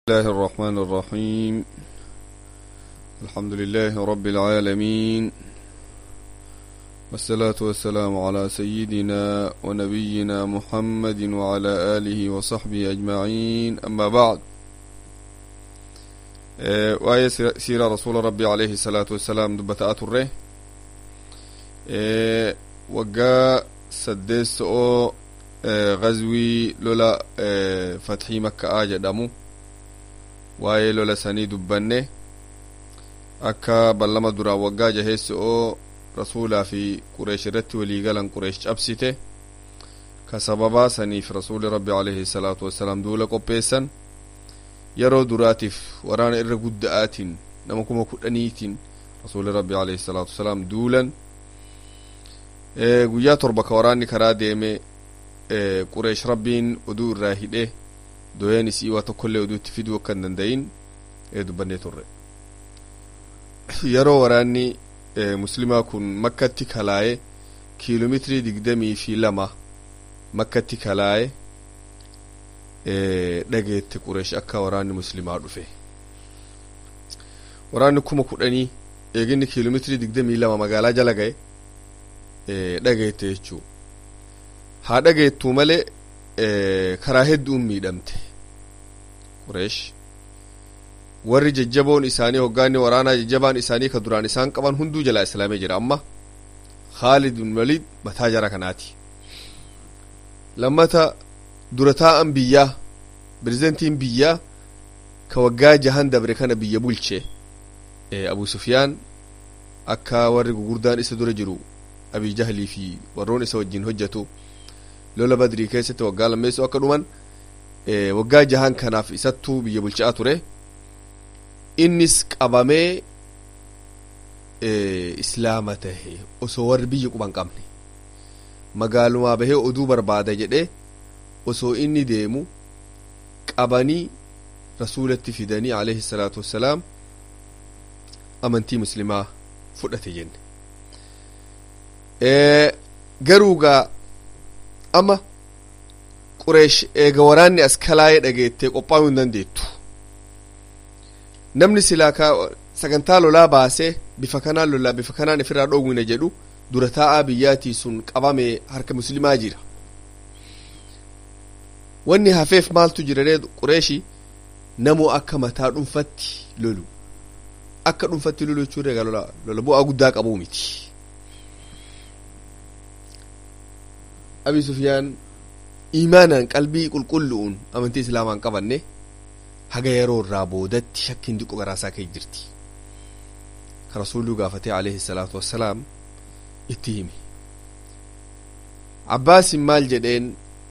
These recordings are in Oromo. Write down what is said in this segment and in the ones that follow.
الله الرحمن الرحيم الحمد لله رب العالمين والصلاة والسلام على سيدنا ونبينا محمد وعلى آله وصحبه أجمعين أما بعد آه وآية سيرة رسول ربي عليه الصلاة والسلام دبت أتره آه وقا سدس أو آه غزوي لولا آه فتحي مكة آجا دمو waa'ee lola sanii dubbanne akka ballama duraa waggaa jaheessi oo rasuulaa fi qureesh irratti waliigalan qureesh cabsite ka sababaa saniif rasuuli rabbi alayhi salaatu wassalaam duula qopheessan yeroo duraatiif waraana irra gudda'aatiin nama kuma kudhaniitiin rasuuli rabbi alayhi salaatu wassalaam duulan guyyaa torba ka waraanni karaa deeme qureesh rabbiin oduu irraa hidhe doyeen isii waa tokkollee oduutti fiduu akka hin dandayin dubbannee turre yeroo waraanni muslimaa kun makkatti kalaaye kiiloomeetirii digdamii fi lama makkatti kalaaye dhageette qureesh akka waraanni muslimaa dhufe waraanni kuma kudhanii eeginni kiiloomeetirii digdamii lama magaalaa jala gaye dhageette jechuu haa dhageettuu malee karaa hedduun miidhamte qureesh warri jajjaboon isaanii hoggaanni waraanaa jajjabaan isaanii ka duraan isaan qaban hunduu jalaa islaamee jira amma khaalid bin waliid mataa jara kanaati lammata dura taa'an biyyaa pirezidentiin biyyaa ka waggaa jahan dabre kana biyya bulche abu sufyaan akka warri gugurdaan isa dura jiru abii jahlii fi warroon isa wajjin hojjetu lola badrii keessatti waggaa lammeessoo akka dhuman waggaa jahan kanaaf isattuu biyya bulchaa ture innis qabamee islaama tahe osoo warri biyya quban qabne magaalumaa bahee oduu barbaada jedhe osoo inni deemu qabanii rasuulatti fidanii alayhi salaatu wassalaam amantii muslimaa fudhate jenne garuugaa amma qureesh eega waraanni as kalaayee dhageettee qophaa'uu hin dandeettu namni silaa ka sagantaa lolaa baasee bifa kanaan lolaa bifa kanaan ifirraa dhoowwina jedhu dura taa'aa biyyaatii sun qabamee harka muslimaa jira wanni hafeef maaltu jiraree qureeshi namoo akka mataa dhuunfatti lolu akka dhuunfatti lolu jechuun egaa lola lola bu'aa guddaa qabuu miti abi sufyaan imaanaan qalbii qulqullu'uun amantii islaamaan qabanne haga yeroo irraa boodatti shakkiin diqqo garaasaa kee jirti ka rasuullu gaafatee alayhi salaatu wassalaam itti hime abbaasin maal jedheen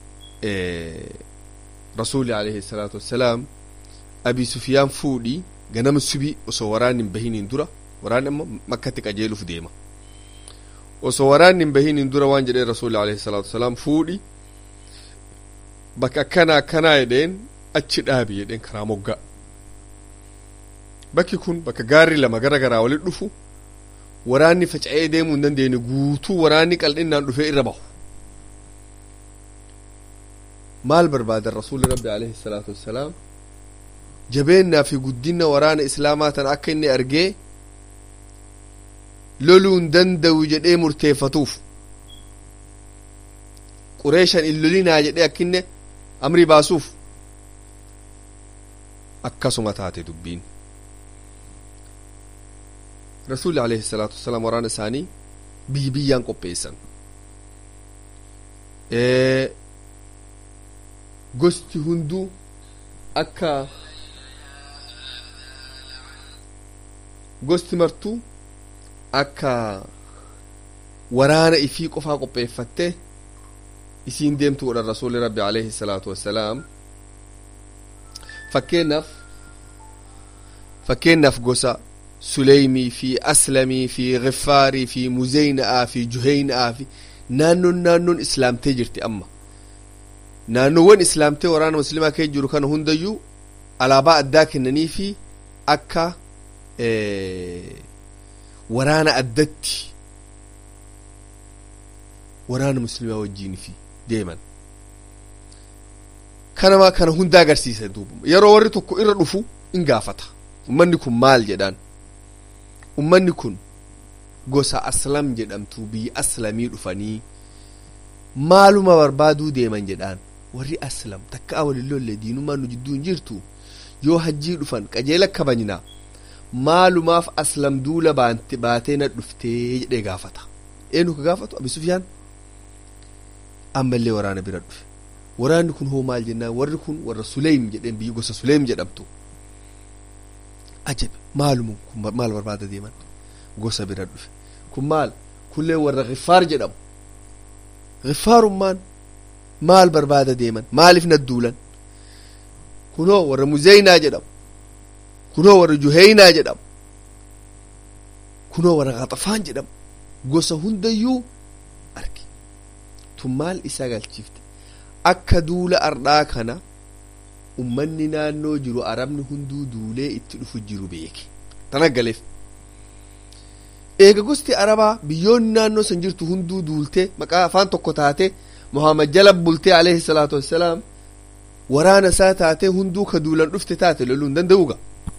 rasuuli alayhi salaatu wassalaam abi sufyaan fuudhii ganama subi osoo waraanni hin bahiniin dura waraanni amma makkatti qajeeluuf deema osoo waraanni hin bahiniin dura waan jedheen rasuuli alayhi salaatu wassalaam fuudhi bakka akkanaa akkanaa jedheen achi dhaabi jedheen karaa moggaa bakki kun bakka gaarri lama gara garaa walit dhufu waraanni faca'ee deemuu hin dandeenye guutuu waraanni qal'innaan dhufee irra bahu maal barbaadan rasuulli rabbi alayhi salaatu wassalaam jabeennaa fi guddina waraana islaamaa tan akka inni argee loluu hin danda'u jedhee murteeffatuuf qureeshan in lolinaa jedhee akkinne amrii baasuuf akkasuma taate dubbiin rasuulli alayhi salaatu wassalaam waraana isaanii biyyi biyyaan qopheessan gosti hunduu akka gosti martuu akka waraana ifii qofaa qopheeffatte isiin deemtu godhan rasuulli rabbi alayhi salaatu wassalaam fakkeenyaaf fakkeenyaaf gosa suleymii fi aslamii fi gifaarii fi muzeyna'aa fi juheyna'aa fi naannoon naannoon islaamtee jirti amma naannoowwan islaamtee waraana muslimaa kee jiru kana hundayyuu alaabaa addaa kennanii fi akka waraana addatti waraana muslimaa wajjiin fi deeman kanama kana hunda agarsiisa duuba yeroo warri tokko irra dhufu in gaafata ummanni kun maal jedhaan ummanni kun gosa aslam jedhamtu biyya aslamii dhufanii maaluma barbaaduu deeman jedhaan warri aslam takka walilloollee diinummaan nu jidduu hin jirtu yoo hajjii dhufan qajeela kabajnaa maalumaaf aslam duula baatee na dhuftee jedhee gaafata eenyu ka gaafatu abi sufyaan ammallee waraana bira dhufe waraanni kun hoo maal jennaan warri kun warra suleym jedheen biyyi gosa suleym jedhamtu ajabi maaluma kun maal barbaada deeman gosa bira dhufe kun maal kullee warra giffaar jedhamu giffaarummaan maal barbaada deeman maaliif nadduulan kunoo warra muzeynaa jedhamu kunoo warra juheynaa jedhamu kunoo warra qaxafaan jedhamu gosa hundayyuu arge tun maal isa galchifte akka duula ardhaa kana ummanni naannoo jiru arabni hunduu duulee itti dhufu jiru beeke tan aggaleef eega gosti arabaa biyyoonni naannoo san jirtu hunduu duultee maqaa afaan tokko taate muhammad jala bultee alayhi salaatu wassalaam waraana isaa taatee hunduu ka duulan dhufte taate loluu hin danda'uuga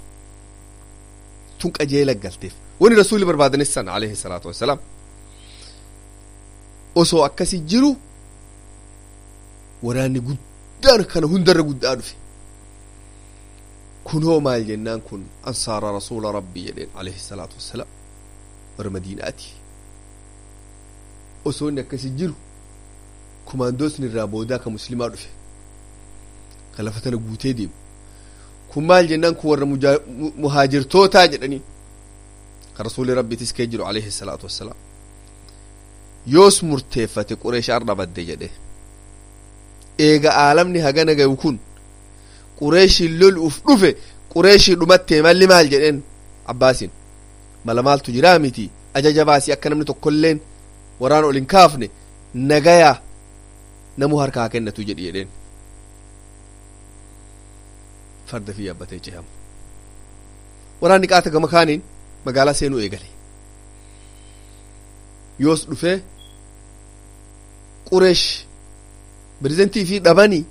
tun qajeela galteef wani rasuulli barbaadanis san alayhi salaatu wassalaam osoo akkasi jiru waraanni guddaan kana hundarra guddaa dhufe kunoo maal jennaan kun ansaara rasuula rabbii jedheen alayhi salaatu wassalaam warra madiinaati osoo inni akkasi jiru kumaandoosni irraa boodaa ka muslimaa dhufe ka lafa tana guutee deemu kun maal jennaan kun warra muhaajirtootaa jedhanii ka rasuuli rabbiitis kee jiru alayhi salaatu wassalaam yoos murteeffate qureesh arda badde jedhe eega aalamni hagana gayu kun qureeshiin loluuf dhufe qureeshii dhumattee malli maal jedheen abbaasiin mala maaltu jiraa miti ajaja baasii akka namni tokkolleen waraan ol hin kaafne nagayaa namu harkaa kennatu jedhi jedheen farda fi yaabbatee cehamu waraanni qaata gama kaaniin magaalaa seenuu eegale yoos dhufee qureesh pirezidentii fi dhabanii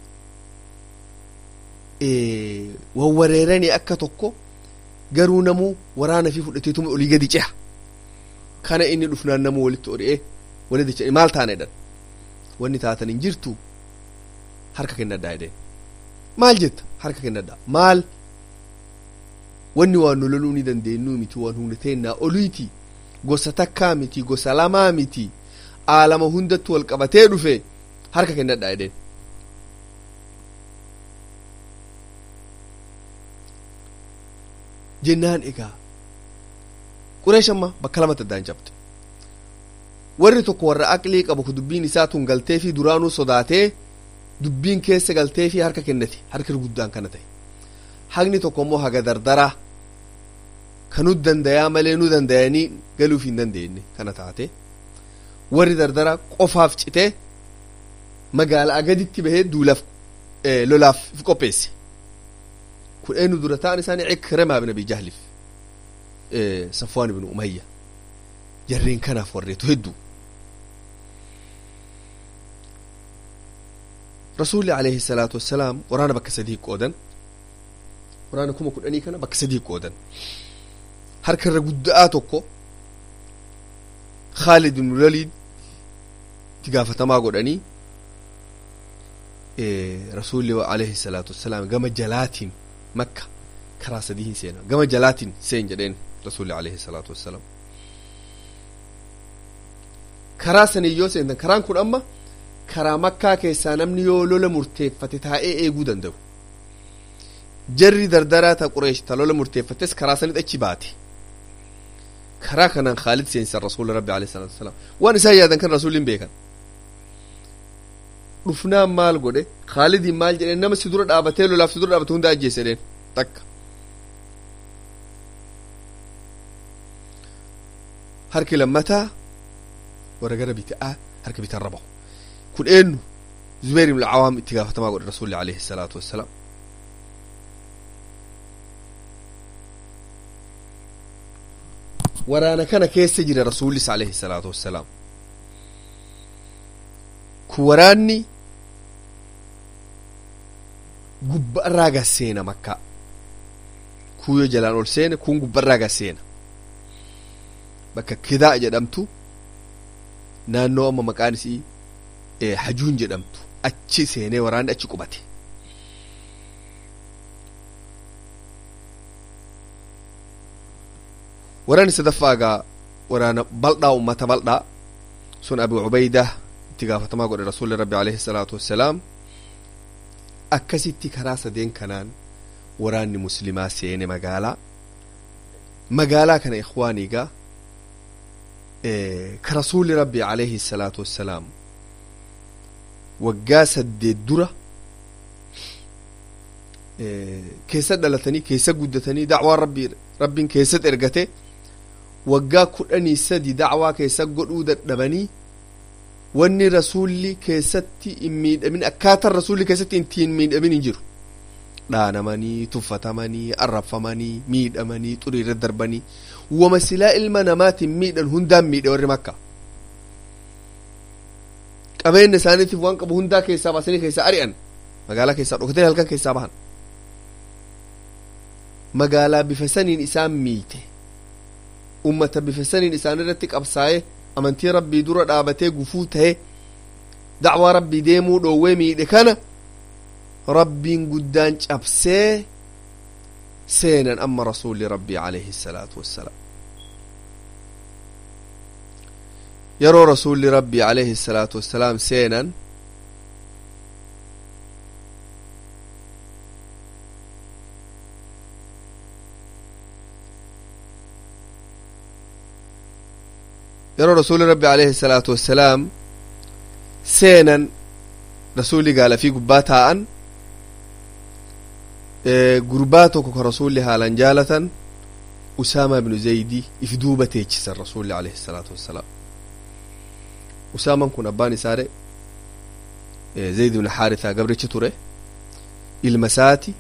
wawwareeranii akka tokko garuu namuu waraana fi fudhateetuma olii gadi ceha kana inni dhufnaan namuu walitti ori'ee walitti cehe maal taana jedhan wanni taatan hin jirtu harka kennadhaa jedheen maal jetta harka kennadhaa maal wanni waan nu loluu ni dandeenyu miti waan humna teennaa oliiti gosa takkaa miti gosa lamaa miti aalama hundatti wal qabatee dhufe harka kennadhaa jedheen jennaan egaa qureesh amma bakka lamatti addaan cabte warri tokko warra aqlii qabu ku dubbiin isaa tun galtee fi duraanuu sodaatee dubbiin keessa galtee fi harka kennate harka guddaan kana ta'e haqni tokko immoo haga dardaraa kanu dandayaa malee nu dandayanii galuuf hin dandeenye kana taate warri dardaraa qofaaf citee magaalaa gaditti bahee duulaaf lolaaf qopheesse kun eenyu dura ta'an isaanii Ikrimaa bin Abi Jahlif Safwaan ibn Umayya jarreen kanaaf warreetu hedduu rasuulli alayhi salaatu wassalaam waraana bakka sadii qoodan waraana kuma kudhanii kana bakka sadii qoodan harka irra guddaa tokko Khaalid ibn Waliid itti gaafatamaa godhanii rasuulli alayhi salaatu wassalaam gama jalaatiin makka karaa sadii hin seena gama jalaatiin seen jedheen rasuulli alayhi salaatu wassalaam karaa sanii yoo seentan karaan kun amma karaa makkaa keessaa namni yoo lola murteeffate taa'ee eeguu danda'u jarri dardaraa ta qureesh ta lola murteeffates karaa sanit achi baate karaa kanaan khaalid seensan rasuula rabbi alayhi salaatu wassalaam waan isaan yaadan kan rasuulliin beekan dhufnaan maal godhe khaalidiin maal jedheen nama si dura dhaabatee lolaaf si dura dhaabate hunda ajjeese jedheen takka harki lammataa warra gara bitaa harka bitaan rabahu kun eenyu zubeer ibn awaam itti gaafatamaa godhe rasuulli alayhi salaatu wassalaam waraana kana keessa jira rasuullis alayhi salaatu wassalaam kun waraanni gubbarraa gasseena makkaa kuuyyo jalaan ol seene kun gubbarraa gasseena bakka kidaa jedhamtu naannoo amma maqaan isii hajuun jedhamtu achi seenee waraanni achi qubate waraanni sadaffaa egaa waraana bal'aa ummata bal'aa sun abu cubaydaa itti gaafatamaa godhe rasuulli rabbi alayhi salaatu wassalaam akkasitti karaa sadeen kanaan waraanni muslimaa seene magaalaa magaalaa kana ikhwaanii gaa ka rasuulli rabbi alayhi salaatu wassalaam waggaa saddeet dura keessa dhalatanii keessa guddatanii dacwaa rabbi rabbiin keessatti ergate waggaa kudhanii sadi dacwaa keessa godhuu dadhabanii wanni rasuulli keessatti hin miidhamin akkaataan rasuulli keessatti ittiin miidhamin hin jiru dhaanamanii tuffatamanii arrafamanii miidhamanii xuriirra darbanii wama silaa ilma namaatiin miidhan hundaan miidhe warri makka qabeenya isaaniitiif waan qabu hundaa keessaa baasanii keessaa ari'an magaalaa keessaa dhokatanii halkan keessaa bahan magaalaa bifa saniin isaan miite ummata bifa saniin isaan irratti qabsaa'ee amantii rabbii dura dhaabatee gufuu ta'e dacwaa rabbii deemuu dhoowwee miidhe kana rabbiin guddaan cabsee seenan amma rasuulli rabbii alayhi salaatu wassalaam yeroo rasuulli rabbii alayhi salaatu wassalaam seenan yeroo rasuulli rabbi alayhi salaatu wassalaam seenan rasuulli gaalafii gubbaa taa'an gurbaa tokko ka rasuulli haalan jaalatan usaama ibnu zaydi if duuba teechisan rasuulli alayhi salaatu wassalaam usaaman kun abbaan isaare zayd ibnu xaarithaa gabrichi ture ilma isaati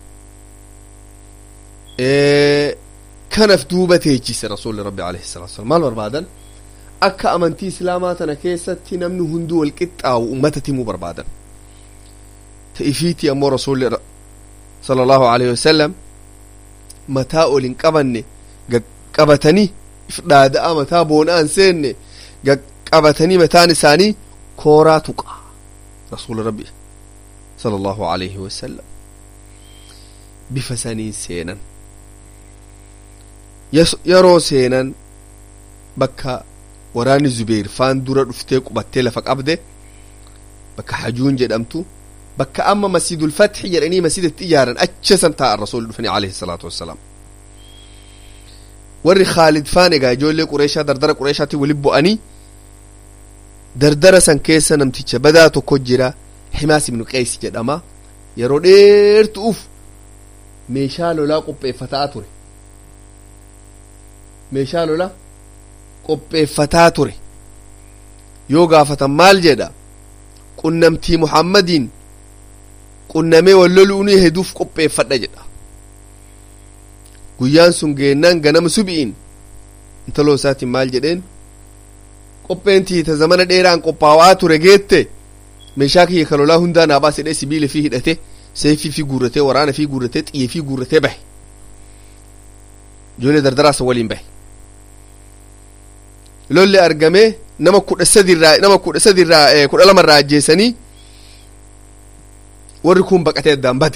kanaf duuba teechise rasuulli rabbi alayhi salatu wasalam maal barbaadan akka amantii islaamaa tana keessatti namni hunduu wal qixxaawu ummata timuu barbaadan ta'ifiitii ammoo rasuulli sala allahu alayhi wasalam mataa ol hin qabanne qabatanii if dhaada'a mataa boona'an seenne qabatanii mataan isaanii kooraa tuqa rasuula rabbi sala allahu alayhi wasalam bifa saniin seenan yeroo seenan bakka waraanni zubeer faan dura dhuftee qubattee lafa qabde bakka hajuun jedhamtu bakka amma masjidul fatxi jedhanii masjidatti ijaaran acha san taa'an rasuulli dhufanii alayhi salaatu wassalaam warri khaalid faan egaa ijoollee qureeshaa dardara qureeshaatti waliin bu'anii dardara san keessa namticha badaa tokko jira himaas ibnu qeys jedhama yeroo dheertuuf meeshaa lolaa qopheeffataa ture meeshaa lolaa qopheeffataa ture yoo gaafatan maal jedha qunnamtii muhammadiin qunnamee wal loluunii heduuf qopheeffadha jedha guyyaan sun geennaan ganama subi'iin intaloo isaatiin maal jedheen qopheentii ta zamana dheeraan qophaawaa ture geette meeshaa kiyya ka lolaa hundaa naa baasedhee sibiila fi hidhate seefii fi guurratee waraana fi guurratee xiyye fi guurratee bahe ijoollee dardaraasa waliin bahe lolli argamee nama kudha sadirraa nama kudha sadirraa kudha lamarraa ajjeesanii warri kun baqatee addaan bade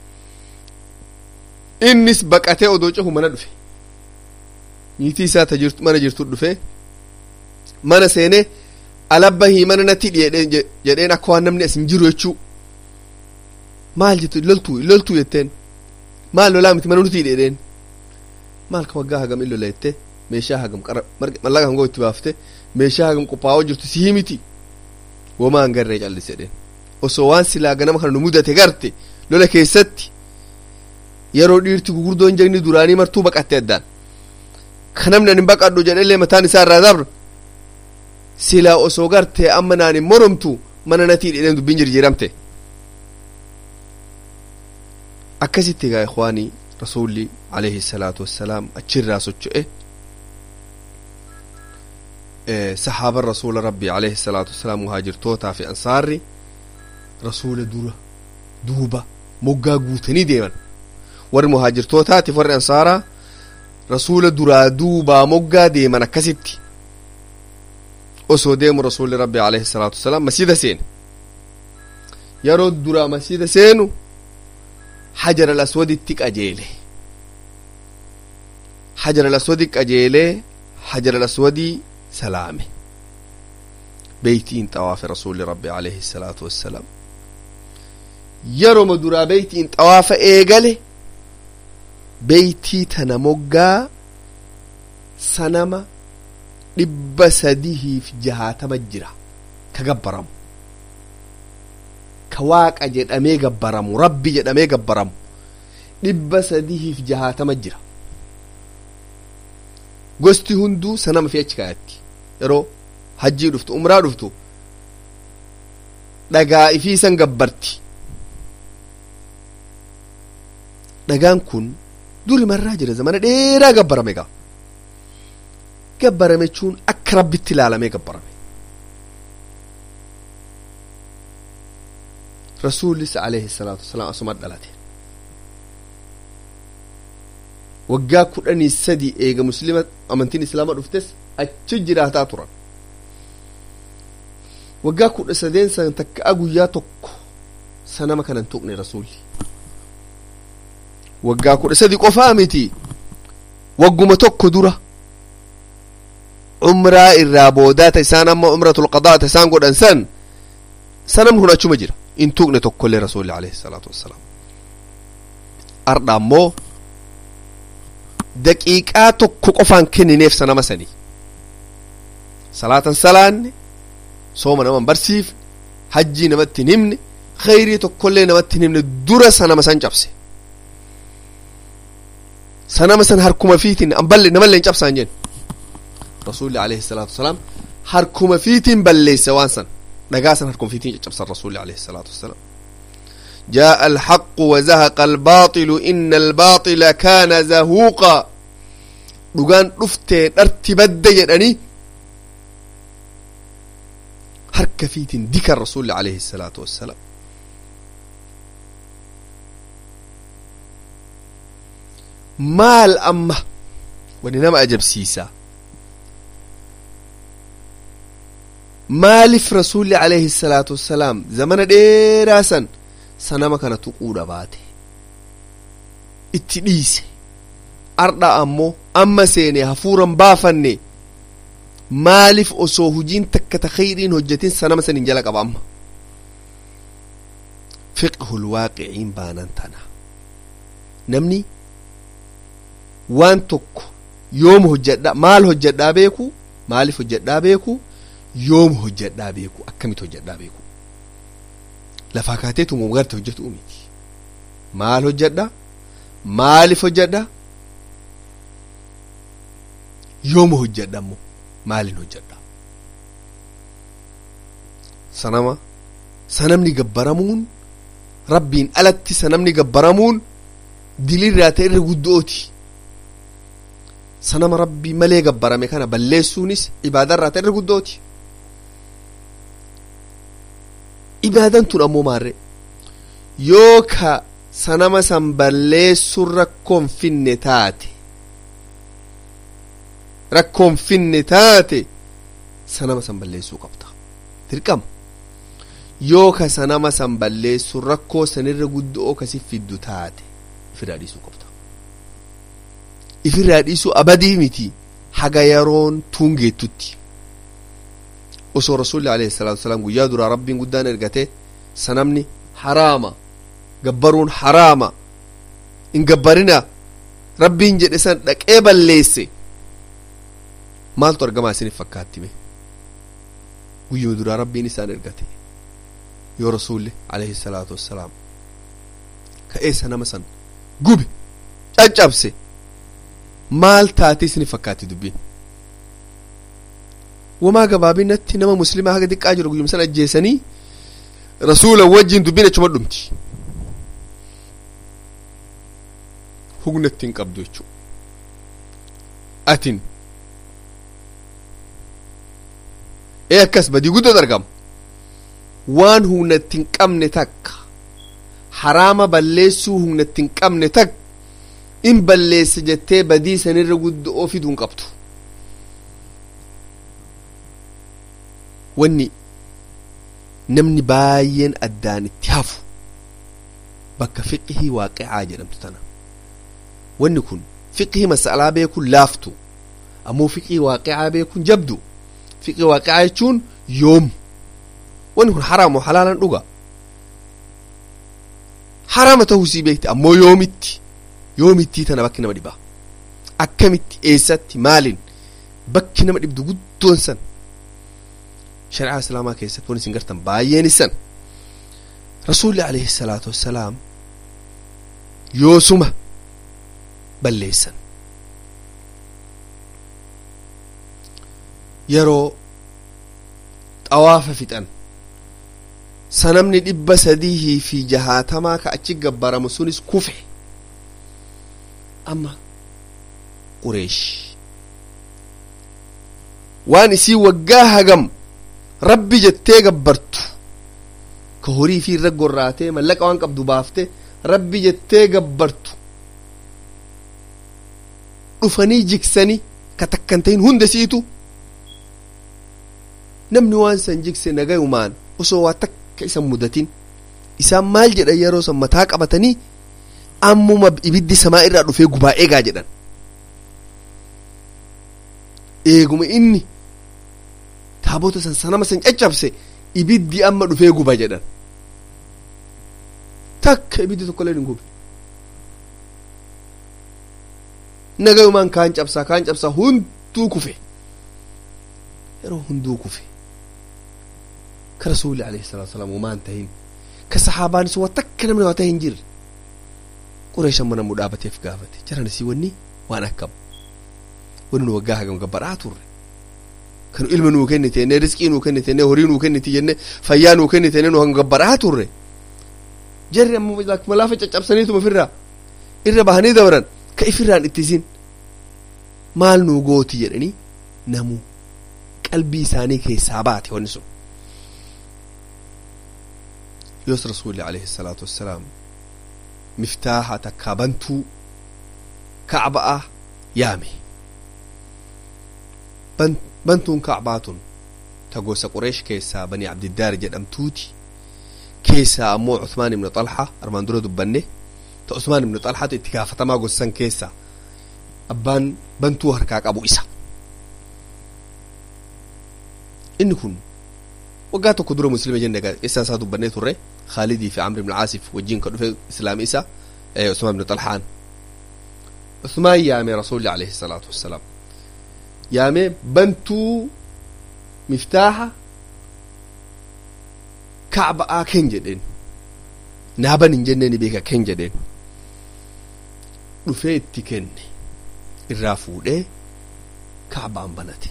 innis baqatee odoo cehu mana dhufe niitii isaa ta jirtu mana jirtu dhufe mana seenee alabbahii mana natti dhiyeedheen jedheen akka waan namni as hin jiru jechuu maal jettu loltuu loltuu jetteen maal lolaa miti mana nuti dhiyeedheen maal ka waggaa hagam in lola jettee meeshaa hagam qara mallaqa hangoo itti baafte meeshaa hagam qophaa'oo jirtu sii miti womaa hin garree callise jedheen osoo waan silaa ganama kana nu mudate garte lola keessatti yeroo dhiirti gugurdoon jagni duraanii martuu baqatte addaan ka namni ani baqadhu jedhellee mataan isaa irraa dabra silaa osoo gartee amma naan hin moromtu mana natii dhedheen dubbiin jirjiiramte akkasitti egaa ikhwaanii rasuulli alayhi salaatu wassalaam achirraa socho'e sahaaban rasuula rabbii alayhi salaatu wassalaam muhaajirtootaa fi ansaarri rasuula dura duuba moggaa guutanii deeman warri muhaajirtootaatiif warri ansaaraa rasuula duraa duubaa moggaa deeman akkasitti osoo deemu rasuulli rabbi alayhi salaatu wasalaam masjida seene yeroo duraa masjida seenu hajar al aswaditti qajeele hajar al aswadi qajeelee hajar al aswadii salaame beeytiin xawaafe rasuulli rabbi alayhi salaatu wassalaam yeroma duraa beeytiin xawaafa eegale beeytii tana moggaa sanama dhibba sadihiif jahaatama jira ka gabbaramu ka waaqa jedhamee gabbaramu rabbi jedhamee gabbaramu dhibba sadihiif jahaatama jira gosti hunduu sanama fi achi kaayatti yeroo hajjii dhuftu umraa dhuftu dhagaa ifii san gabbarti dhagaan kun duri marraa jira zamana dheeraa gabbarame gaa gabbarame jechuun akka rabbitti ilaalamee gabbarame rasuulis alayhi salaatu wasalaam asuma dhalate waggaa kudhanii sadi eega muslima amantiin islaama dhuftes achi jiraataa turan waggaa kudha sadeen san takka guyyaa tokko sanama kanan tuqne rasuulli waggaa kudha sadi qofaa miti wagguma tokko dura umraa irraa boodaata isaan amma umratul qadaata isaan godhan san sanamni kun achuma jira in tuqne tokkollee rasuulli alayhi salaatu wassalaam ardha ammoo daqiiqaa tokko qofaan kennineef sanama sanii salaatan salaanne sooma naman barsiifne hajjii namatti hin himne khayrii tokkollee namatti hin himne dura sanama san cabse sanama san harkuma fiitiin amballe namallee hin cabsaan jenne rasuulli alayhi salaatu wasalaam harkuma fiitiin balleesse waan san dhagaa san harkuma fiitiin caccabsan rasuulli alayhi salaatu wasalaam جاء الحق وزهق الباطل إن الباطل كان زهوقا dhugaan dhuftee dharti badda jedhanii harka fiitiin dikan rasuulli alayhi salaatu wassalaam maal amma wani nama ajabsiisa maaliif rasuulli alayhi salaatu wassalaam zamana dheeraa san sanama kana tuquudha baate itti dhiise ardha ammoo amma seene hafuuran baafanne maaliif osoo hujiin takka ta khayriin hojjetin sanama sanin jala qaba amma fiqhul waaqiciin baanan tana namni waan tokko yooma hojjedha maal hojjedhaa beeku maaliif hojjedhaa beeku yooma hojjedhaa beeku akkamit hojjedhaa beeku lafaa kaateetu mogarte hojjetu miti maal hojjedha maaliif hojjedha yooma hojjedha ammoo maalin hojjedha sanama sanamni gabbaramuun rabbiin alatti sanamni gabbaramuun dilirraa ta'e irra guddooti sanama rabbii malee gabbarame kana balleessuunis ibaadarraa ta'e irra guddooti ibaadan tun ammoo maarre yoo ka sanama san balleessuun rakkoon finne taate rakkoon finne taate sanama san balleessuu qabda dirqama yoo ka sanama san balleessuun rakkoo sanirra guddoo kasi fiddu taate ifirraa dhiisuu qabda ifirraa dhiisuu abadii miti haga yeroon tuungeettutti osoo rasuulli alayhi salaatu wasalaam guyyaa duraa rabbiin guddaan ergate sanamni haraama gabbaruun haraama hin gabbarina rabbiin jedhe san dhaqee balleesse maaltu argamaa isinif fakkaatti mee guyyuma duraa rabbiin isaan ergate yoo rasuulli alayhi salaatu wassalaam ka'ee sanama san gube caccabse maal taate isinif fakkaatti dubbiin wamaa gabaabinatti nama muslimaa haga xiqqaa jiru guyyuma san ajjeesanii rasuula wajjin dubbiin achuma dhumti hugna ittiin qabdu jechuu atin ee akkas badii guddatu argama waan humna ittiin qabne takka haraama balleessuu humna ittiin qabne tak in balleessa jettee badii sanirra guddoo fiduu hin qabdu wanni namni baay'een addaan itti hafu bakka fiqihii waaqicaa jedhamtu tana wanni kun fiqihii masalaa beekuun laaftu ammoo fiqihii waaqicaa beekuun jabdu fiqihii waaqicaa jechuun yoom wanni kun haraamoo halaalan dhuga haraama ta'uu sii beekti ammoo yoomitti yoomittii tana bakki nama dhibaa akkamitti eessatti maaliin bakki nama dhibdu guddoon san shari'aa islaamaa keessatti wanni isin gartan baay'een isan rasuulli alayhi salaatu wassalaam yoosuma balleessan yeroo xawaafa fixan sanamni dhibba sadihii fi jahaatamaa ka achi gabbaramu sunis kufe amma qureesh waan isii waggaa hagam rabbi jettee gabbartu ka horii fi irra gorraatee mallaqa waan qabdu baafte rabbi jettee gabbartu dhufanii jigsanii ka takkan ta'in hunda siitu namni waan san jigse nagayumaan osoo waa takka isan mudatin isaan maal jedhan yeroo san mataa qabatanii ammuma ibiddi samaa irraa dhufee gubaa eegaa jedhan eeguma inni taabota san sanama san caccabse ibiddi amma dhufee guba jedhan takka ibiddi tokko illee hin gubne nagayumaan kaan cabsaa kaan cabsaa hunduu kufe yeroo hunduu kufe ka rasuuli alayhi salatu wasalaam waan tahin ka sahaabaanis waa takka namni waa tahe hin jirre qureeshan mana muu dhaabateef gaafate jaran isii wanni waan akkam wanni nu waggaa hagam gabbaraa turre kanu ilma nuu kennite enne riskii nuu kennite enne horii nuu kennite jenne fayyaa nuu kennite enne nu hanga gabbaraa turre jarri amma malaafa caccabsaniituma ofirraa irra bahanii dabran ka ifirraan ittisin maal nuu gooti jedhanii namuu qalbii isaanii keessaa baate wanni sun yoos rasuulli alayhi salaatu wassalaam miftaaha takkaa bantuu kacba'a yaame bantuun kacbaatun ta gosa qureesh keessaa bani abdiddaar jedhamtuuti keessaa ammoo Usmaan ibnu Xalha armaan dura dubbanne ta Usmaan ibnu Xalhatu itti gaafatamaa gosan keessaa abbaan bantuu harkaa qabu isa inni kun waggaa tokko dura muslima jenne qissaan isaa dubbannee turre khaalidii fi amr ibn caasif wajjin ka dhufe islaami isa usmaan ibnu xalhaan usmaan yaame rasuulli alayhi salaatu wassalaam yaame bantuu miftaaha kacba'aa ken jedheen naaban hin jenneeni beeka ken jedheen dhufee itti kenne irraa fuudhee kacbaan banate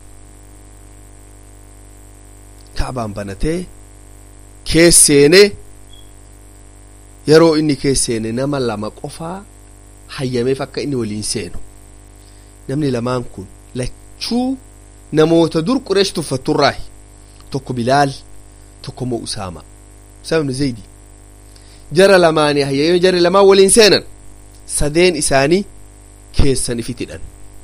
kacbaan banatee keesseenee yeroo inni keesseene nama lama qofaa hayyameef akka inni waliin seenu namni lamaan kun lachuu namoota dur qureesh tuffatturraahi tokko bilaal tokko moo usaama usaama ibnu zaydi jara lamaanii hayyamee jarri lamaan waliin seenan sadeen isaanii keessan ifitidhan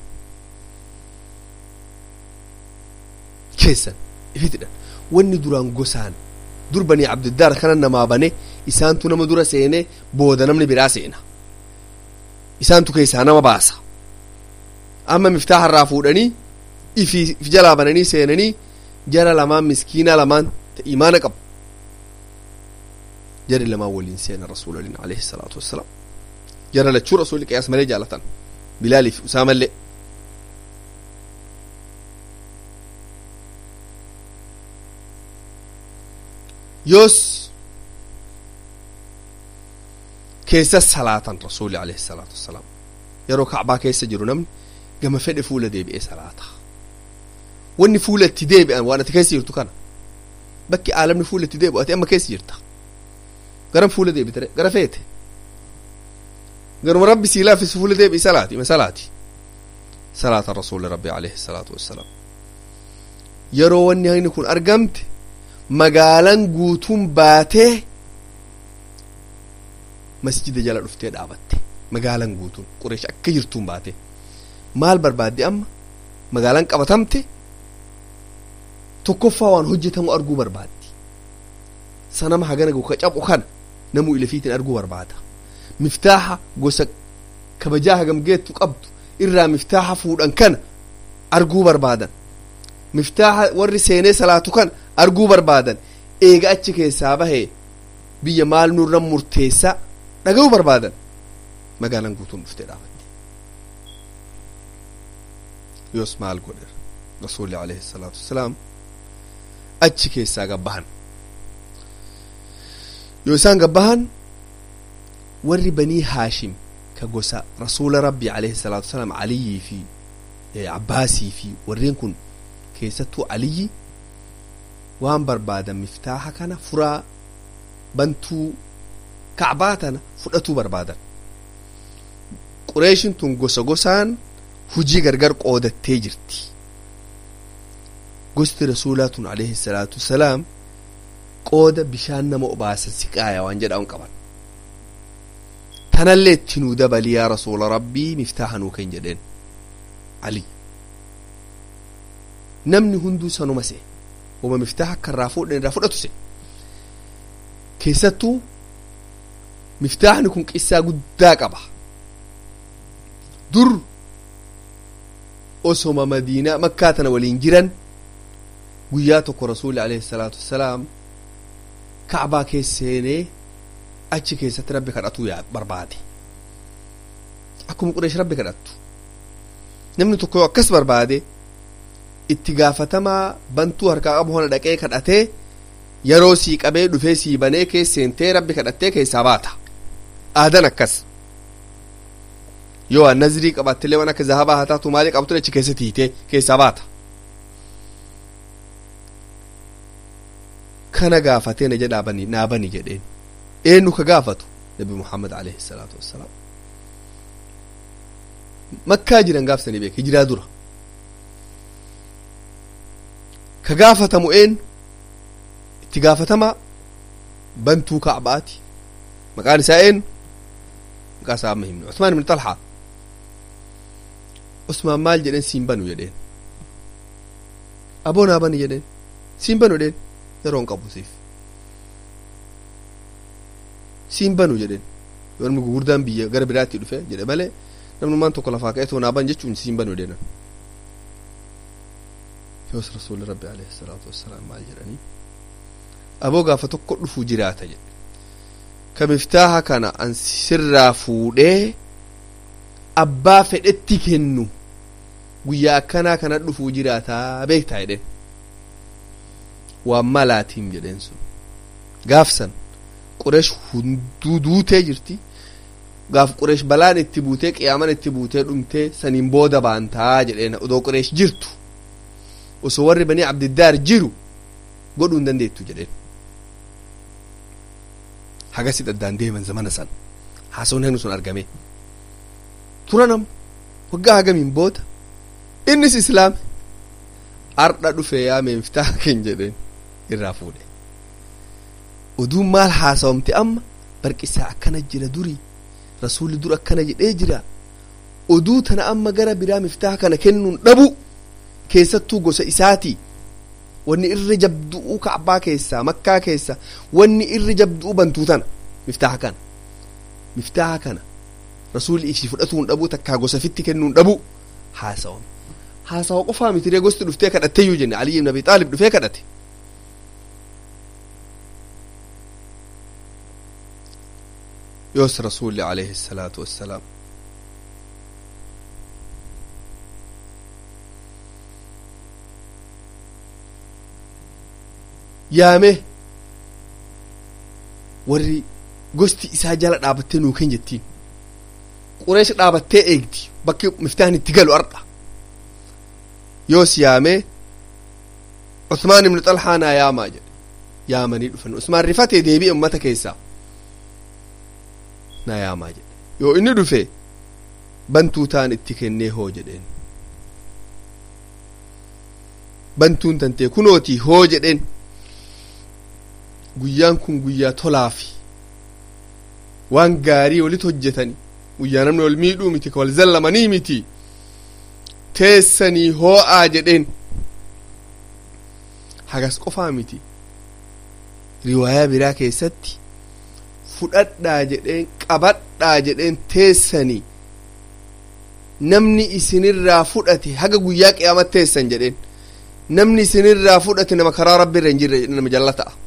keessan ifitidhan wanni duraan gosaan dur banii abdiddaar kana namaa bane isaantu nama dura seene booda namni biraa seena isaantu keessaa nama baasa amma miftaaha irraa fuudhanii ifi if jalaa bananii seenanii jara lamaan miskiinaa lamaan ta imaana qabu jari lamaan waliin seena rasuulaliin alayhi salaatu wassalaam jara lachuu rasuulli qiyaas malee jaalatan bilaaliif usaamallee yoos keessa salaatan rasuuli alayhi salaatu wassalaam yeroo kacbaa keessa jiru namni gama fedhe fuula deebi'ee salaata wanni fuula itti deebi'an waan ati keessa jirtu kana bakki aalamni fuula itti deebi'u ati amma keessa jirta garam fuula deebitare gara feete garuma rabbi sii laaffisi fuula deebi'i salaati ima salaati salaata rasuuli rabbi alayhi salaatu wassalaam yeroo wanni hagni kun argamte magaalan guutuun baatee masjida jala dhuftee dhaabatte magaalan guutuun qureesh akka jirtuun baate maal barbaadde amma magaalaan qabatamte tokkoffaa waan hojjetamu arguu barbaaddi sanama hagana ka cabu kana namuu ilafiitiin arguu barbaada miftaaha gosa kabajaa hagam geettu qabdu irraa miftaaha fuudhan kana arguu barbaadan miftaaha warri seenee salaatu kan arguu barbaadan eega achi keessaa bahee biyya maal nurra murteessaa dhaga'uu barbaadan magaalaan guutuun dhuftee dhaabatte yoos maal godhe rasuulli alayhi salaatu wassalaam achi keessaa gabbahan yoo isaan gabbahan warri banii haashim ka gosa rasuula rabbi alayhi salaatu wassalaam aliyyii fi abbaasii fi warreen kun keessattuu aliyyi waan barbaadan miftaaha kana furaa bantuu kacbaa tana fudhatuu barbaadan qureeshin tun gosa gosaan hujii gargar qoodattee jirti gosti rasuulaa tun alayhi salaatu wasalaam qooda bishaan nama obaasan siqaaya waan jedhaan qaban tanallee itti nuu dabali yaa rasuula rabbii miftaaha nuu kenn jedheen ali namni hunduu sanuma see wama miftaaha akka irraa fuudhan irraa fudhatu se keessattuu miftaahni kun qissaa guddaa qaba dur osoma madiinaa makkaa tana waliin jiran guyyaa tokko rasuuli alayhi salaatu wassalaam kacbaa keessa seenee achi keessatti rabbi kadhatuu yaa barbaade akkuma qureesh rabbi kadhattu namni tokko yoo akkas barbaade itti gaafatamaa bantuu harkaa qabu hona dhaqee kadhatee yeroo sii qabee dhufee sii banee keessa seentee rabbi kadhattee keessaa baata aadan akkas yoo waan nazirii qabaattillee waan akka zahabaa haa taatu maalii qabtu achi keessa tiitee keessaa baata kana gaafatee na jedhaa bani naa bani jedheen eenyu ka gaafatu nabi muhammad alayhi salaatu wassalaam makkaa jiran gaafsanii beek hijiraa dura ka gaafatamu eenyu itti gaafatamaa bantuu kacbaati maqaan isaa eenyu maqaa isaa amma himne usmaan ibn talhaa usmaan maal jedheen siin banu jedheen aboo naa bani jedheen siin banu jedheen yeroon qabu siif siin banu jedheen yoo namni gurguddaan biyya gara biraatti dhufe jedhe malee namnummaan tokko lafaa ka'ee too naa ban jechuun siin banu jedheenan yoos rasuulli rabbi alayhi salaatu wassalaam maal jedhanii aboo gaafa tokko dhufuu jiraata jedhe ka miftaaha kana an sirraa fuudhee abbaa fedhetti kennu guyyaa akkanaa kana dhufuu jiraataa beektaa jedhen waan malaatiin jedheen sun gaafsan qureesh hunduu duutee jirti gaaf qureesh balaan itti buutee qiyaaman itti buutee dhumtee saniin booda baantaa jedheen odoo qureesh jirtu osoo warri banii abdiddaar jiru godhuu hin dandeettu jedheen hagasi daddaan deeman zamana san haasawan hennu sun argame turanam waggaa hagamiin booda innis islaame ardha dhufe yaa meeftaa ken jedheen irraa fuudhe oduun maal haasawamte amma barqisaa akkana jira durii rasuulli dur akkana jedhee jira oduu tana amma gara biraa miftaaha kana kennuun dhabu keessattuu gosa isaatii wanni irra jabdu'uu kacbaa keessaa makkaa keessa wanni irra jabdu'uu bantuu tana miftaaha kana miftaaha kana rasuulli ishii fudhatuun dhabuu takkaa gosa fitti kennuun dhabu haasawame haasawa qofaa mitiree gosti dhuftee kadhatteeyyuu jenne aliyi ibn abi xaalib dhufee kadhate yoos rasuulli alayhi salaatu wassalaam yaame warri gosti isaa jala dhaabattee nuu ken jettiin qureesh dhaabattee eegdi bakki miftaan itti galu ardha yoos yaame usmaan ibnu xalhaa naa yaamaa jedhe yaamanii dhufan usmaan rifatee deebi'e ummata keessaa naa yaamaa jedhe yoo inni dhufe bantuu taan itti kennee hoo jedheen bantuun tantee kunootii hoo jedheen guyyaan kun guyyaa tolaafi waan gaarii walit hojjetani guyyaa namni wal miidhuu miti ka wal zallamanii miti teessanii hoo'aa jedheen hagas qofaa miti riwaayaa biraa keessatti fudhadhaa jedheen qabadhaa jedheen teessanii namni isinirraa fudhate haga guyyaa qiyaamat teessan jedheen namni isinirraa fudhate nama karaa rabbi irra hin jirre jedhe nama jalla ta'a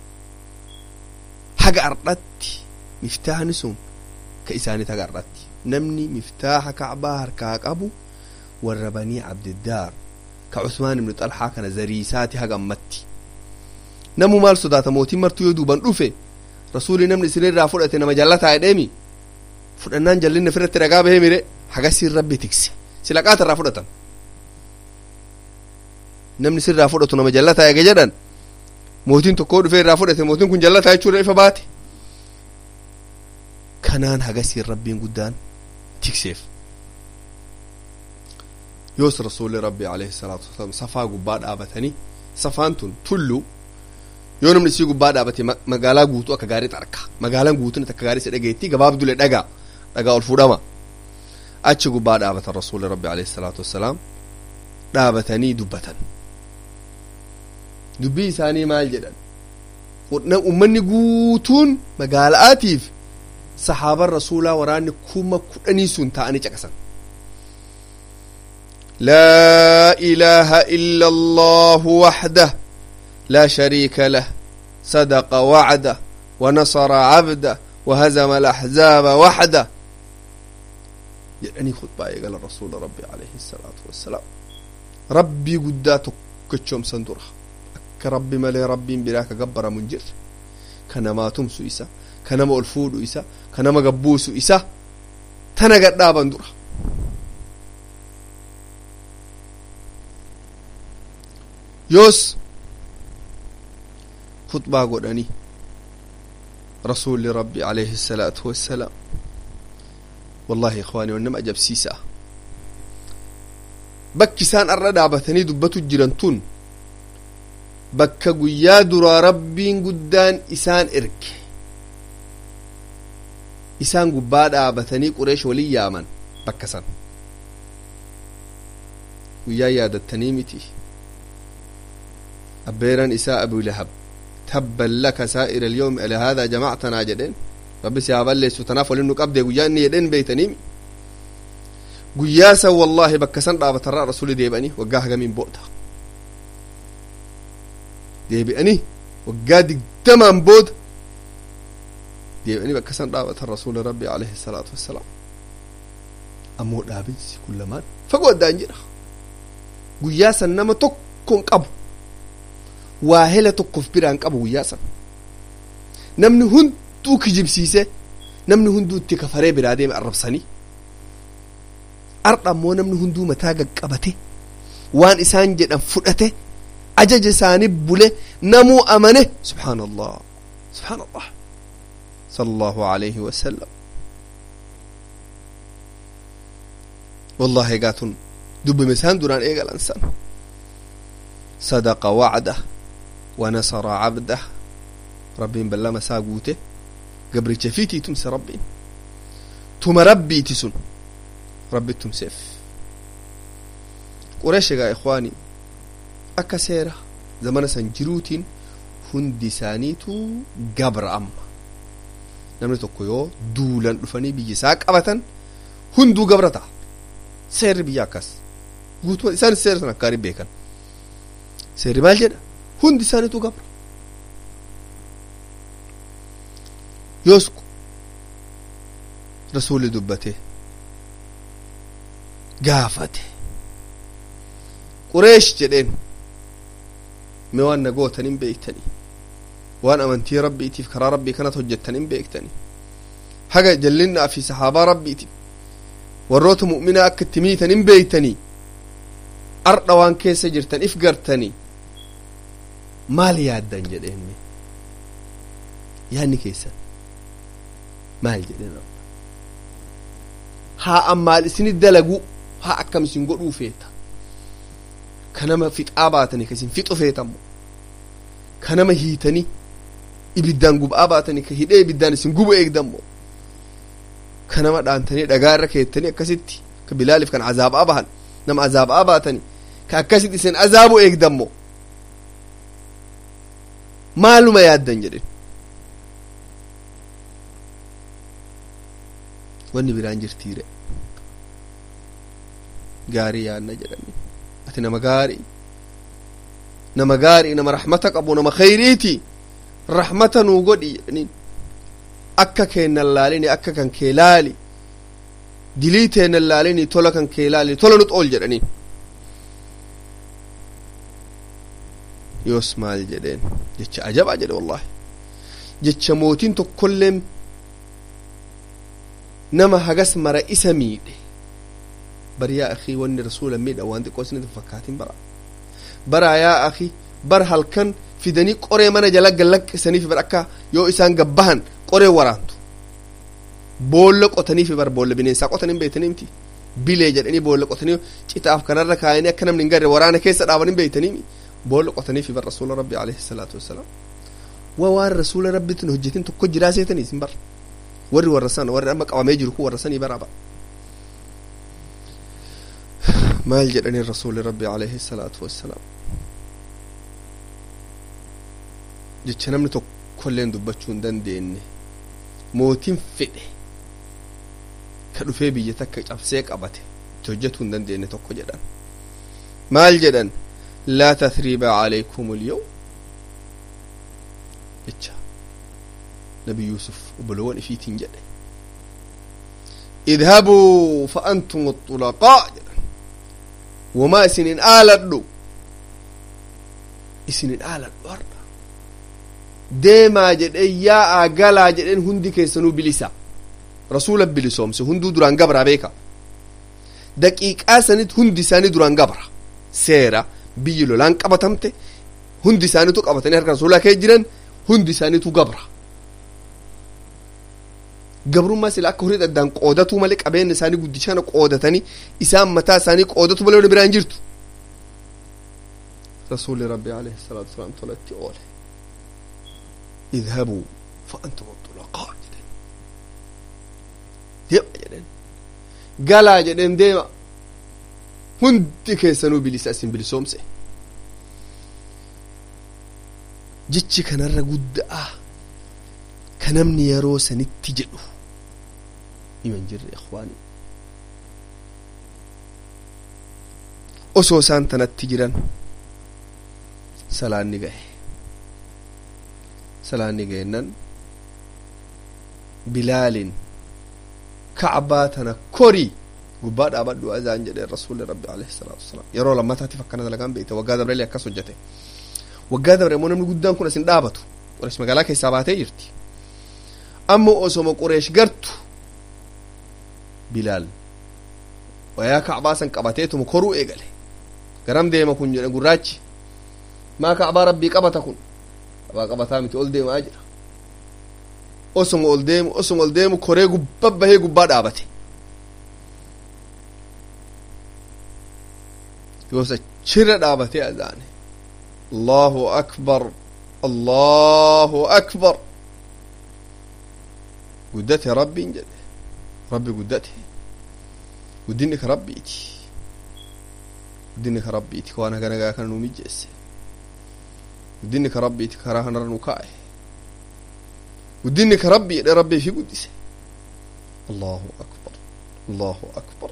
haga ardhatti miftaahni sun ka isaanit haga ardhatti namni miftaaha kacbaa harkaa qabu warra banii abdiddaar ka cusmaan ibnu xalxaa kana zariisaati haga ammatti namu maal sodaata mootiin martuu yoo duuban dhufe rasuuli namni isinirraa fudhate nama jallataa jedheemi fudhannaan jallinna firratti dhagaa bahee mire hagasiin rabbi tikse sila qaata irraa fudhatan namni sirraa fudhatu nama jallataa eege jedhan mootiin tokkoo dhufee irraa fudhate mootiin kun jallataa jechuudha ifa baate kanaan hagasiin rabbiin guddaan tikseef yoos rasuulli rabbi alayhi salaatu wasalaam safaa gubbaa dhaabatanii safaan tun tullu yoo namni isii gubbaa dhaabate magaalaa guutuu akka gaarii arka magaalaan guutuun akka gaarii isa dhageetti gabaabdule dhagaa dhagaa ol fuudhama achi gubbaa dhaabatan rasuulli rabbi alayhi salaatu wassalaam dhaabatanii dubbatan dubbii isaanii maal jedhan ummanni guutuun magaalaatiif sahaaban rasuulaa waraanni kuma kudhanii sun ta'anii caqasan لا إله إلا الله وحده لا شريك له صدق وعده ونصر عبده وهزم الأحزاب وحده jedhanii khutbaa eegala rasuula rabbi alayhi salaatu wassalaam rabbii guddaa tokkochoomsan dura akka rabbi malee rabbiin biraa ka gabbaramu hin jirre ka namaa tumsu isa ka nama ol fuudhu isa ka nama gabbuusu isa tana gadhaaban dura yoos khutbaa godhanii rasuulli rabbi alayhi salaatu wassalaam wallahi ikhwaani wan nama ajabsiisa bakki isaan arra dhaabatanii dubbatu jiran tun bakka guyyaa duraa rabbiin guddaan isaan erge isaan gubbaa dhaabatanii qureesh walin yaaman bakka san guyyaa yaadattanii miti abbeeran isaa abu lahab tabban laka saa'ira alyawmi ala haadaa jamactanaa jedheen rabbi si haa balleessu tanaaf walin nu qabdee guyyaa inni jedheen beeytanii guyyaa san wallaahi bakka san dhaabatarraa rasuli deebi'anii waggaa hagamiin booda deebi'anii waggaa digdamaan booda deebi'anii bakka san dhaabatan rasuli rabbi alayhi salaatu wassalaam ammoo dhaabinsi kun lamaan fagoo addaan jira guyyaa san nama tokkon qabu waa hela tokkof biraan qabu guyyaa san namni hunduu kijibsiise namni hunduu itti kafaree biraa deeme arrabsanii ardha ammoo namni hunduu mataa gaqqabate waan isaan jedhan fudhate ajaja isaanii bule namuu amane subxaan allah subxaan allah sala allahu alayhi wasalam wallahi egaa tun dubbime isaan duraan eegalan san sadaqa wacdah wanasara cabdah rabbiin ballama isaa guute gabricha fiitii tumse rabbiin tuma rabbiiti sun rabbi tumseef qureesh egaa ikhwaani akka seera zamana san jiruutiin hundi isaaniitu gabra amma namni tokko yoo duulan dhufanii biyya isaa qabatan hunduu gabra ta'a seerri biyya akkas guutuma isaan seera san akkaarii beekan seerri maal jedha hundi isaaniitu gabra yoos rasuli dubbate gaafate qureesh jedheen mee waan na gootan hin beektanii waan amantii rabbiitiif karaa rabbii kanat hojjettan hin beektanii haga jallinnaa fi sahaabaa rabbiitiif warroota mu'minaa akka itti miitan hin beektanii ardha waan keessa jirtan if gartanii maal yaaddan jedheen yaadni keessan maal jedheen haa ammaal isini dalagu haa akkam isin godhuu feeta kanama fixaa baatanii ka isin fixu feetammo kanama hiitanii ibiddaan gub'aa baatanii ka hidhee ibiddaan isin gubu eegdammo ka nama dhaantanii dhagaa irra keettanii akkasitti ka bilaaliif kan azaabaa bahan nama azaabaa baatanii ka akkasitti isin azaabu eegdammo maaluma yaaddan jedhen wanni biraan jirtiire gaarii yaanna jedhanii ati nama gaarii nama gaarii nama rahmata qabu nama khayriiti rahmata nuu godhi jedhaniin akka keennan laalini akka kan kee laali dilii teennan laalini tola kan kee laali tola nu xool jedhaniin yoos maal jedheen jecha ajabaa jedhe wallahi jecha mootiin tokkolleen nama hagas mara isa miidhe bar yaa akii wanni rasuula miidha waan xiqqoo isinitti fakkaatin bara bara yaa akii bar halkan fidanii qoree mana jala gallaqqisaniif bar akka yoo isaan gabbahan qoree waraantu boolla qotaniif bar boolla bineensaa qotanii beeytanii miti bilee jedhanii boolla qotanii citaaf kanarra kaayanii akka namni hin garre waraana keessa dhaabanii beeytanii boolla qotaniif bar rasuula rabbi alayhi salaatu wassalaam waa waan rasuula rabbitin hojjetin tokko jiraa seetanii isin bar warri warra sana warri amma qabamee jiru kun warra sanii baraaba maal jedhanii rasuuli rabbi alayhi salaatu wassalaam jecha namni tokkolleen dubbachuu hin dandeenye mootiin fedhe ka dhufee biyya takka cabsee qabate itti hojjetuu hin dandeenye tokko jedhan maal jedhan laa tathriiba alaykum alyawm jecha nabi yuusuf obboloowwan ifiitiin jedhe idhabuu fa antum axulaqaa jedhan wamaa isinin aaladhu isinin aaladhu har'a deemaa jedheen yaa'aa galaa jedheen hundi keessanuu bilisa rasuula bilisoomse hunduu duraan gabraa beeka daqiiqaa sanit hundi isaanii duraan gabra seera biyyi lolaan qabatamte hundi isaaniitu qabatanii harka rasuulaa kee jiran hundi isaaniitu gabra gabrummaa sila akka horii addaan qoodatuu malee qabeenya isaanii guddishana qoodatanii isaan mataa isaanii qoodatu malee wani biraan jirtu rasuulli rabbi alayhi salaatu wasalaam tolatti oole idhabuu fa antum xulaqaa jedhen deema jedhen galaa jedhen deema hundi keessanuu bilisa isin bilisoomse jechi kanarra guddaa ka namni yeroo sanitti jedhu himan jirre ikhwaani osoo isaan tanatti jiran salaanni gahe salaanni geennan bilaalin kacbaa tana korii gubbaa dhaabadhu azaan jedhe rasuuli rabbi alayhi salaatu wasalaam yeroo lammataatiif akkana dalagaan beekte waggaa dabrelee akkas hojjete waggaa dabre immoo namni guddaan kun asin dhaabatu qureesh magaalaa keessaa baatee jirti amma osoma qureesh gartu bilaal wayaa kacbaa san qabateetuma koruu eegale garam deema kun jedhe gurraachi maa kacbaa rabbii qabata kun kacbaa qabataa miti ol deemaa jira osoma ol deemu osoma ol deemu koree gubba bahee gubbaa dhaabate yoos achirra dhaabatee azaane allahu akbar allahu akbar guddate rabbiin jedhe rabbi guddate guddinni ka rabbiiti guddinni ka rabbiiti ka waan haga nagaa kana nuu mijjeesse guddinni ka rabbiiti karaa kanarra nu kaa'e guddinni ka rabbi jedhe rabbii fi guddise allahu akbar allahu akbar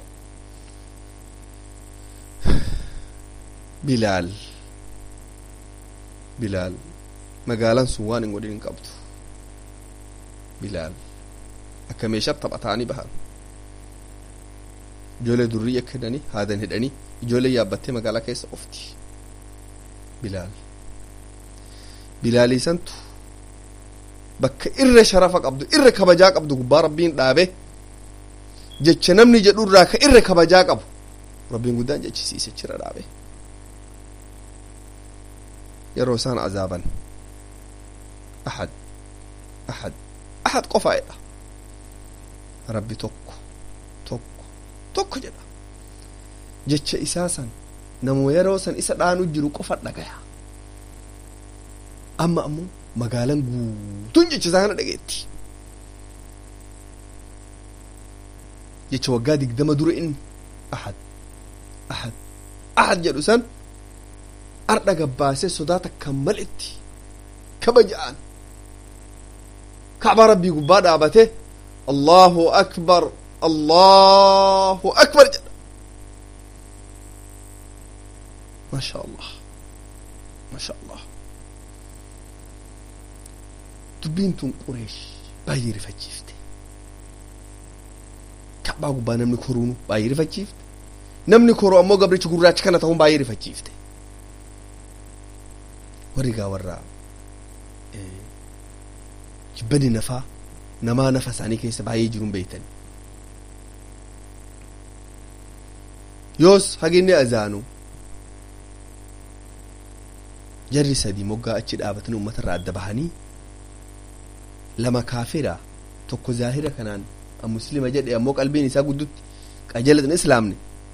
bilaal bilaal magaalaan sun waan hin godhin hin qabdu bilaal akka meeshaa taphataanii bahan ijoollee durrii akka hidhanii haadan hidhanii ijoollee yaabbattee magaalaa keessa ofti bilaal bilaaliisantu bakka irra sharafa qabdu irra kabajaa qabdu gubbaa rabbiin dhaabe jecha namni jedhu irraa ka irra kabajaa qabu rabbiin guddaan jechisiise chira dhaabe yeroo isaan azaaban ahad ahad ahad qofaa'edha rabbi tokko tokko tokko jedha jecha isaa san namoo yeroo san isa dhaanu jiru qofa dhagaya amma ammoo magaalaan guutuun jecha isaa kana dhageetti jecha waggaa digdama dura inni ahad ahad ahad jedhu san ardha gabbaasee sodaa takka malitti kabaja'an kacbaa rabbii gubbaa dhaabate allahu akbar allahu akbar jedha ما شاء الله ما شاء الله دبينتون قريش بايي رفجيفت كعبا غبا نمني كورونو بايي رفجيفت نمني كورو امو غبريچ غوراچ كانا تاون بايي رفجيفت وريغا ورا جبني نفا نما نفس عني كيس بايي جرون بيتن يوس هاجيني أزانو jarri sadii moggaa achi dhaabatanii uummata irraa adda bahanii lama kaafira tokko zaahira kanaan muslima jedhe ammoo qalbiin isaa guddutti qajeelatin islaamne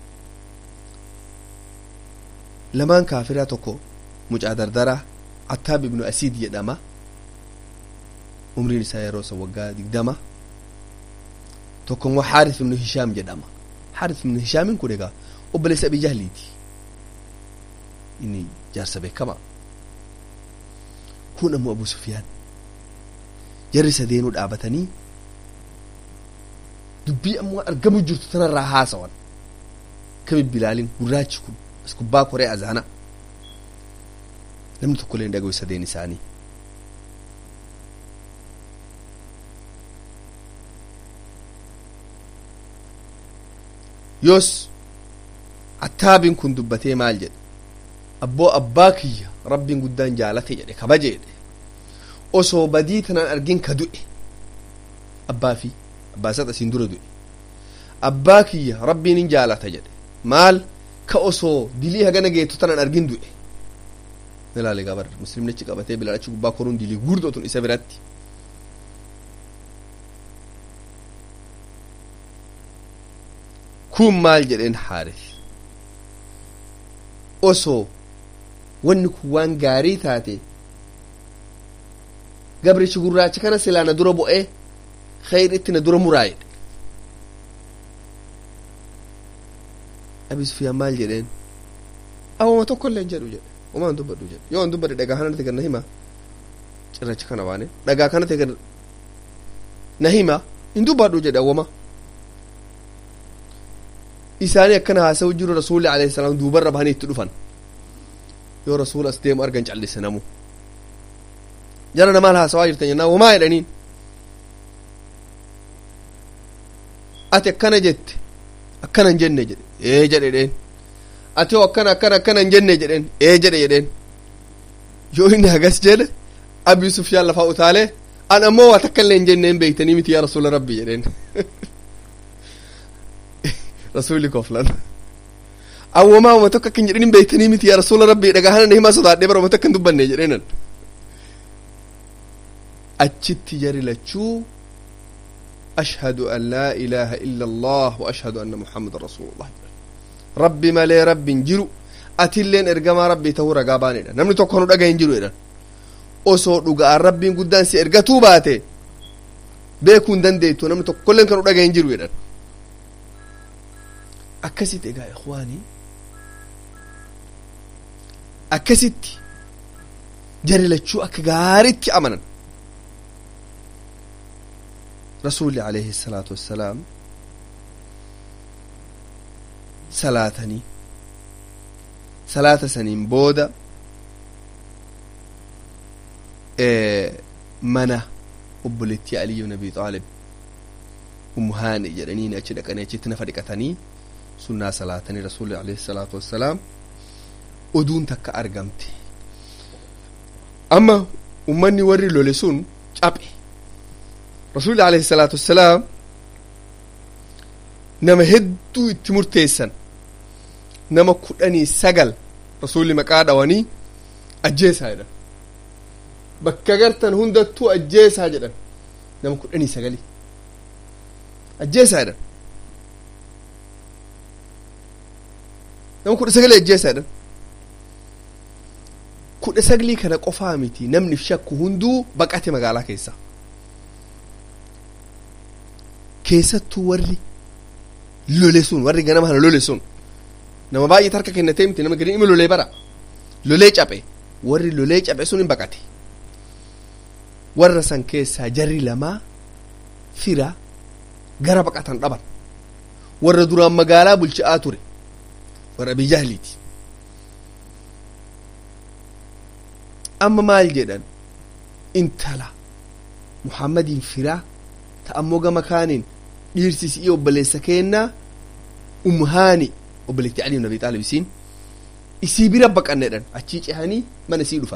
lamaan kaafiraa tokko mucaa dardaraa attaab ibnu asiid jedhama umriin isaa yeroo san waggaa digdama tokko immoo xaaris ibnu hishaam jedhama xaaris ibnu hishaamin kun egaa obboleessa abi jahliiti inni jaarsa beekamaa kun ammoo abu sufyaan jarri sadeenuu dhaabatanii dubbii ammoo argamu jirtu tanarraa haasawan kami bilaalin gurraachi kun as gubbaa koree azaana namni tokko illee hin dhagahu sadeen isaanii yoos attaabin kun dubbatee maal jedhe abboo abbaa kiyya rabbiin guddaan jaalate jedhe kabaje jedhe osoo badii tanaan argin ka du'e abbaa fi abbaa isaa asiin dura du'e abbaa kiyya rabbiin hin jaalata jedhe maal ka osoo dilii hagana geettu tanaan argin du'e ilaale gabar muslimnichi qabatee bilaan achi gubbaa koruun dilii gurdootun isa biratti kun maal jedheen haaris osoo wanni kun waan gaarii taate gabrichi gurraacha kana silaa na dura bu'ee khayritti na dura muraayedhe abi sufiyaan maal jedheen awwama tokko illee hin jedhu jedhe homaan dubbadhu jedhe yoo an dubbadhe dhagaa kana ta'e na hima cirracha kana waane dhagaa kana ta'e na hima hin dubbadhu jedhe awwama isaanii akkana haasa'u jiru rasuulli alayhi salaam duubarra bahanii itti dhufan yoo rasuula as deemu argan callise namu jara namaan haasawaa jirtan jennaan wamaa jedhaniin ati akkana jette akkana hin jenne jedhe ee jedhe dheen ati hoo akkana akkana akkana hin jenne jedheen ee jedhe jedheen yoo inni hagas jedhe abi sufyaan lafaa utaalee an ammoo waa takka illee hin jenne hin beektanii miti yaa rasuula rabbi jedheen rasuuli koflan awwamaa uma tokko akkan jedhin hin beektanii miti yaa rasuula rabbi dhagaa hana himaa sodaadhee bara uma tokko hin dubbanne jedheenan achitti jari lachuu ashhadu an laa ilaaha illa allah wa ashhadu anna muhammadan rasuulullah rabbi malee rabbiin jiru atilleen ergamaa rabbii ta'uu ragaa baanedha namni tokko nu dhaga hin jiru jedhan osoo dhuga'aan rabbiin guddaan si ergatuu baate beekuu hin dandeettu namni tokkolleen kan nu dhaga hin jiru jedhan akkasitti egaa ikhwaanii akkasitti jari lachuu akka gaaritti amanan rasuulli alayhi salaatu wassalaam salaatanii salaata saniin booda mana obboleettii aliyu nabi xaalib ummu haani jedhanii achi dhaqanii achitti nafa dhiqatanii sunnaa salaatanii rasuulli alayhi salaatu wassalaam oduun takka argamte amma ummanni warri lole sun caphe rasuulli alayhi salaatu wassalaam nama hedduu itti murteessan nama kudhanii sagal rasuulli maqaa dhawanii ajjeesaa jedhan bakka gartan hundattuu ajjeesaa jedhan nama kudhanii sagali ajjeesaa jedhan nama kudha sagalii ajjeesaa jedhan kudha sagalii kana qofaa miti namni shakku hunduu baqate magaalaa keessa keessattuu warri lole sun warri ganama kana lole sun nama baay'eet harka kennatee miti nama gadi ima lolee bara lolee caphe warri lolee caphe sun hin baqate warra san keessaa jarri lamaa fira gara baqatan dhaban warra duraan magaalaa bulchaa ture warra abii jahliiti amma maal jedhan intala muhammadiin firaa ta ammoo gama kaaniin dhiirsisii obboleessa kennaa umhaani obboleetti ali ibn abi xaalib isiin isii bira baqannedhan achii cehanii mana isii dhufan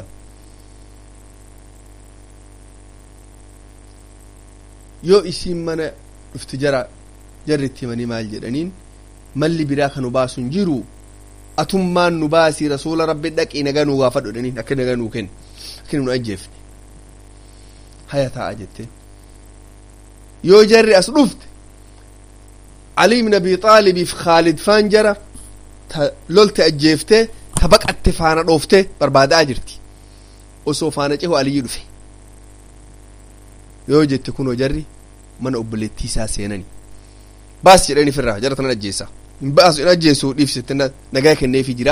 yoo isiin mana dhufti jara jarritti himanii maal jedhaniin malli biraa kan nu baasu hin jiru atummaan nu baasii rasuula rabbi dhaqii nagaa nuu gaafadhu jedhaniin akka nagaa nuu kenni akka nu ajjeefne haya taa'a jetteen yoo jarri as dhufte Ali ibn Abi Xaalibiif Khaalid faan jara ta lolte ajjeeftee ta baqatte faana dhooftee barbaadaa jirti osoo faana cehu Aliyyi dhufe yoo jette kunoo jarri mana obboleettii isaa seenani baas jedhani firraa jara tanan ajjeessa hin baasu hin ajjeessu dhiifsette nagaa kenneefii jira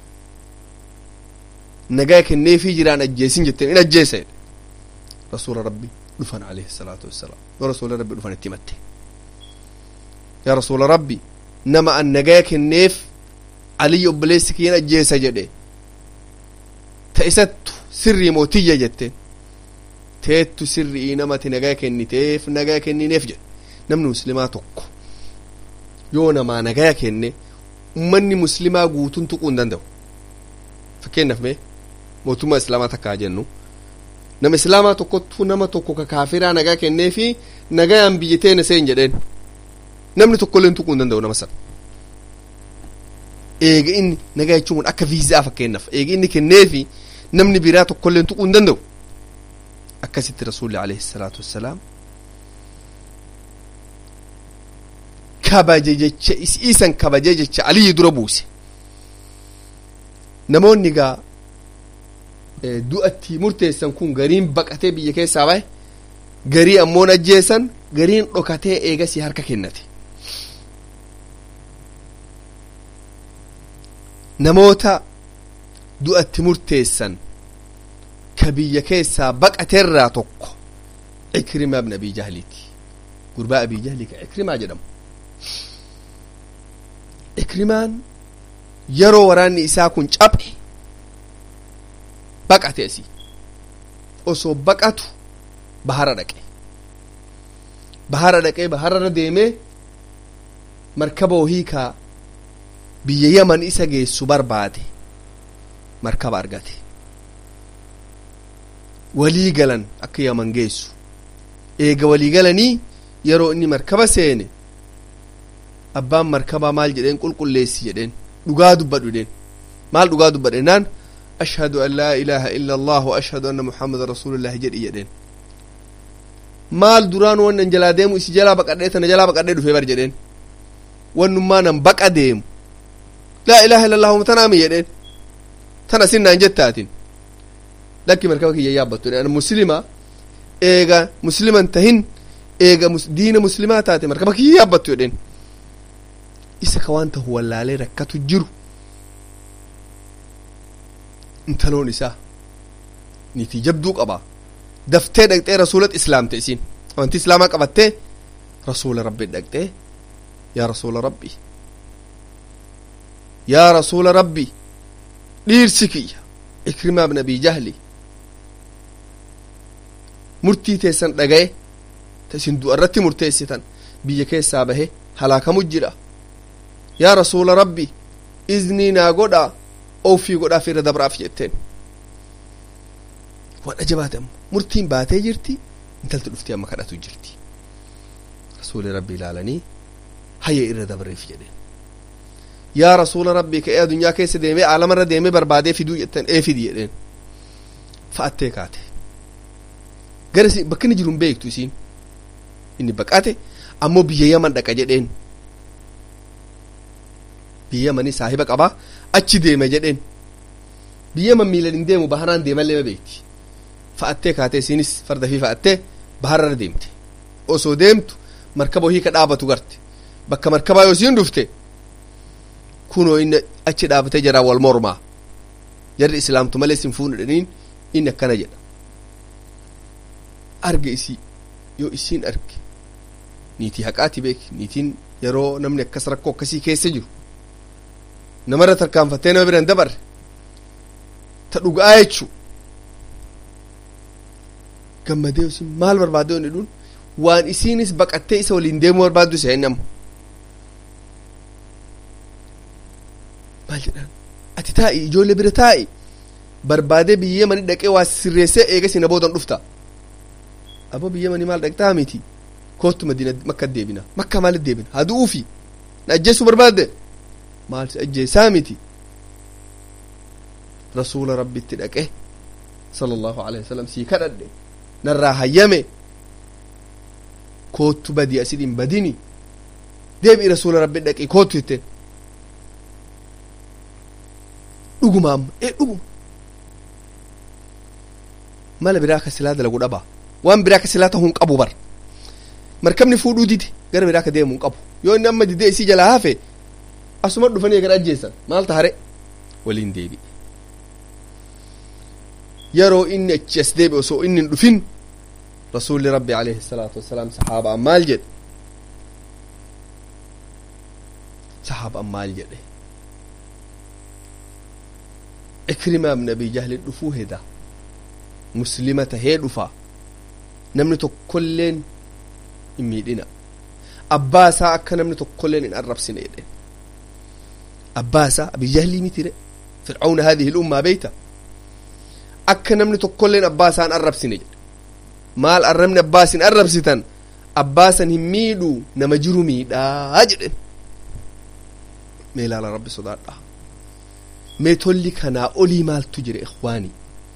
nagaa kenneefii jiraan ajjeesin jetteen in ajjeessa jedhe rasuula rabbi dhufan alayhi salaatu wassalaam yoo rasuula rabbi dhufan itti himatte yaa rasuula rabbi nama an nagaa kenneef aliyyi obboleessi kiyyan ajjeessa jedhe ta isattu sirrii mootiyya jetteen teettu sirrii namati nagaa kenniteef nagaa kennineef jedhe namni muslimaa tokko yoo namaa nagaa kenne ummanni muslimaa guutuun tuquu hin danda'u fakkeenyaaf mee mootummaa islaamaa takkaa jennu nama islaamaa tokkottu nama tokko ka kaafiraa nagaa kenneefi nagayaan biyya teene seen jedheen namni tokkolleen tuquu hin danda'u nama sana eega inni nagaa jechuun kun akka viizaa fakkeenyaaf eega inni kenneefi namni biraa tokkolleen tuquu hin danda'u akkasitti rasuulli alayhi salaatu wassalaam kabaje jecha isiisan kabaje jecha aliyyi dura buuse namoonni gaa du'atti murteessan kun gariin baqatee biyya keessaa bahe garii ammoon ajjeesan gariin dhokatee eegasii harka kennate namoota du'atti murteessan ka biyya keessaa baqateerraa tokko ikrimaa ibn abii jahliiti gurbaa abii jahlii ka ikrimaa jedhamu ikrimaan yeroo waraanni isaa kun caphe baqate asii osoo baqatu bahara dhaqe bahara dhaqee bahararra deemee markaba wahii kaa biyya yaman isa geessu barbaade markaba argate walii galan akka yaman geessu eega walii galanii yeroo inni markaba seene abbaan markabaa maal jedheen qulqulleessi jedheen dhugaa dubbadhu jedheen maal dhugaa dubbadhe naan ashhadu an laa ilaaha illa allah wa ashhadu anna muhammadan rasuulullahi jedhi jedheen maal duraan wannan jalaa deemu isi jalaa baqadhee tana jalaa baqadhee dhufee bar jedheen wannummaa nan baqa deemu laa ilaaha illa allahu tanaami jedheen tana sinnaan jettaatin lakki markaba kiyya yaabbattu jedheen muslima eega musliman tahin eega diina muslimaa taate markaba kiyya yaabbattu jedheen isa ka waan tahu wallaalee rakkatu jiru intaloon isaa niitii jabduu qaba daftee dhaqxee rasuulat islaamte isiin wanti islaamaa qabattee rasuula rabbi dhaqxee yaa rasuula rabbi yaa rasuula rabbi dhiirsi kiyya ikrimaa ibn abii jahli murtii teessan dhagaye ta isin du'a irratti murteessitan biyya keessaa bahe halaakamu jira yaa rasuula rabbi iznii naa godhaa ofii godhaaf irra dabraaf jetteen waan ajabaate ammo murtiin baatee jirti intalti dhuftee amma kadhatu jirti rasuuli rabbi ilaalanii hayya irra dabreef jedheen yaa rasuula rabbii ka'ee adunyaa keessa deemee aalamarra deemee barbaadee fiduu jettan ee fidi jedheen fa'attee kaate gara bakka inni jiru hin beektu isiin inni baqate ammoo biyya yaman dhaqa jedheen biyya yamanii saahiba qabaa achi deeme jedheen biyya yaman miilan hin deemu baharaan deemallee ma beekti fa'attee kaatee isiinis farda fi fa'attee bahararra deemte osoo deemtu markaba wahii ka dhaabatu garte bakka markabaa yoo isiin dhufte kunoo inni achi dhaabatee jira wal mormaa jarri islaamtu malee sin fuudhaniin inni akkana jedha arga isii yoo isiin arge niitii haqaati beeki niitiin yeroo namni akkas rakkoo akkasii keessa jiru namarra tarkaanfattee nama biran dabarre ta dhugaa jechuu gammadee isin maal barbaadde inni dhuun waan isiinis baqattee isa waliin deemuu barbaaddu isa inni amma maal jedhaan ati taa'i ijoollee bira taa'i barbaadee biyya mani dhaqee waa sirreessee eegas na boodan dhufta abo biyya manii maal dhaqxaa miti kootu madiina makka deebina makka maalit deebina haa du'uufi na ajjeessuu barbaadde maal si ajjeessaa miti rasuula rabbitti dhaqe sala allahu alehi wasalam sii kadhadhe narraa hayyame koottu badii asidhin badini deebi'i rasuula rabbi dhaqi koottu jetteen dhuguma amma ee dhuguma mala biraa ka silaa dalagu dhabaa waan biraa ka silaa tahuu qabu bar markabni fuudhuu didi gara biraa ka deemuu qabu yoo inni amma didee isii jalaa hafe asuma dhufanii gara ajjeessan maal tahare waliin deebi'e yeroo inni achi as deebi'e osoo inni hin dhufin rasuulli rabbi alayhi salaatu wassalaam sahaabaan maal jedhe sahaabaan maal jedhe ikrimaa ibn abi jahlin dhufuu heda muslima tahee dhufa namni tokkolleen hin miidhina abbaa isaa akka namni tokkolleen hin arrabsine jedhe abbaa isaa abi jahlii mitire fircauna hadihi lummaa beeyta akka namni tokkolleen abbaa isaa hin arrabsine jedhe maal arrabni abbaa isin arrabsitan abbaasan hin miidhu nama jiru miidhaa jedhen mee ilaala rabbi sodaadha mee tolli kanaa olii maaltu jira ikhwaanii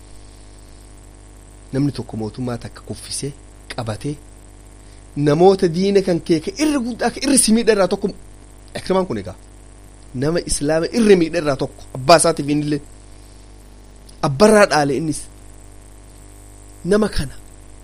namni tokko mootummaa takka kuffisee qabatee namoota diina kan kee ka irra guddaa ka irra si miidha irraa tokko ikrimaan kun egaa nama islaama irra miidha irraa tokko abbaa isaatiif innillee abbarraa dhaale innis nama kana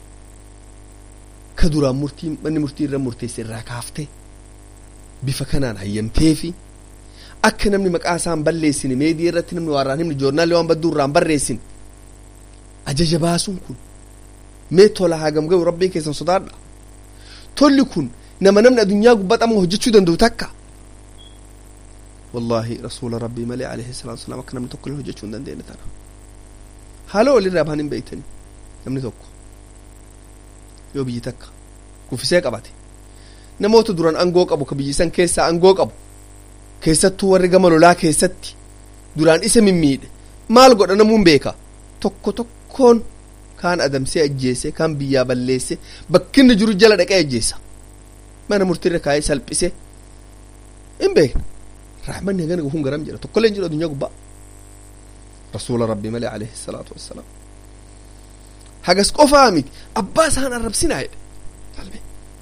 ka duraan murtii manni murtii irra murteesse irraa kaaftee bifa kanaan hayyamteefi akka namni maqaa isaa hin balleessine meedii irratti namni waarraan himni joornaalii waan badduu irraa hin barreessin ajaja baasuun kun mee tola hagam gahu rabbii keessan sodaadha tolli kun nama namni addunyaa gubbaxamu hojjechuu danda'u takka wallaahi rasuula rabbii malee alayhi salaatu wasalaam akka namni tokko illee hojjechuu hin dandeenye tana haala walirraa bahan hin beeytani namni tokko yoo biyyi takka kuffisee qabate namoota duran angoo qabu ka biyyi san keessaa angoo qabu keessattuu warri gama lolaa keessatti duraan isa mimmiidhe maal godha namuun beeka tokko tokkoon kaan adamsee ajjeese kaan biyyaa balleesse bakkinni jiru jala dhaqee ajjeesa mana murtiirra kaayee salphise hin beekna raaxmanni hagana gufuun garam jedha tokkollee hin jiru addunyaa gubbaa rasuula rabbii malee alayhi salaatu wassalaam hagas qofaa miti abbaa isaan arrabsinaa jedhe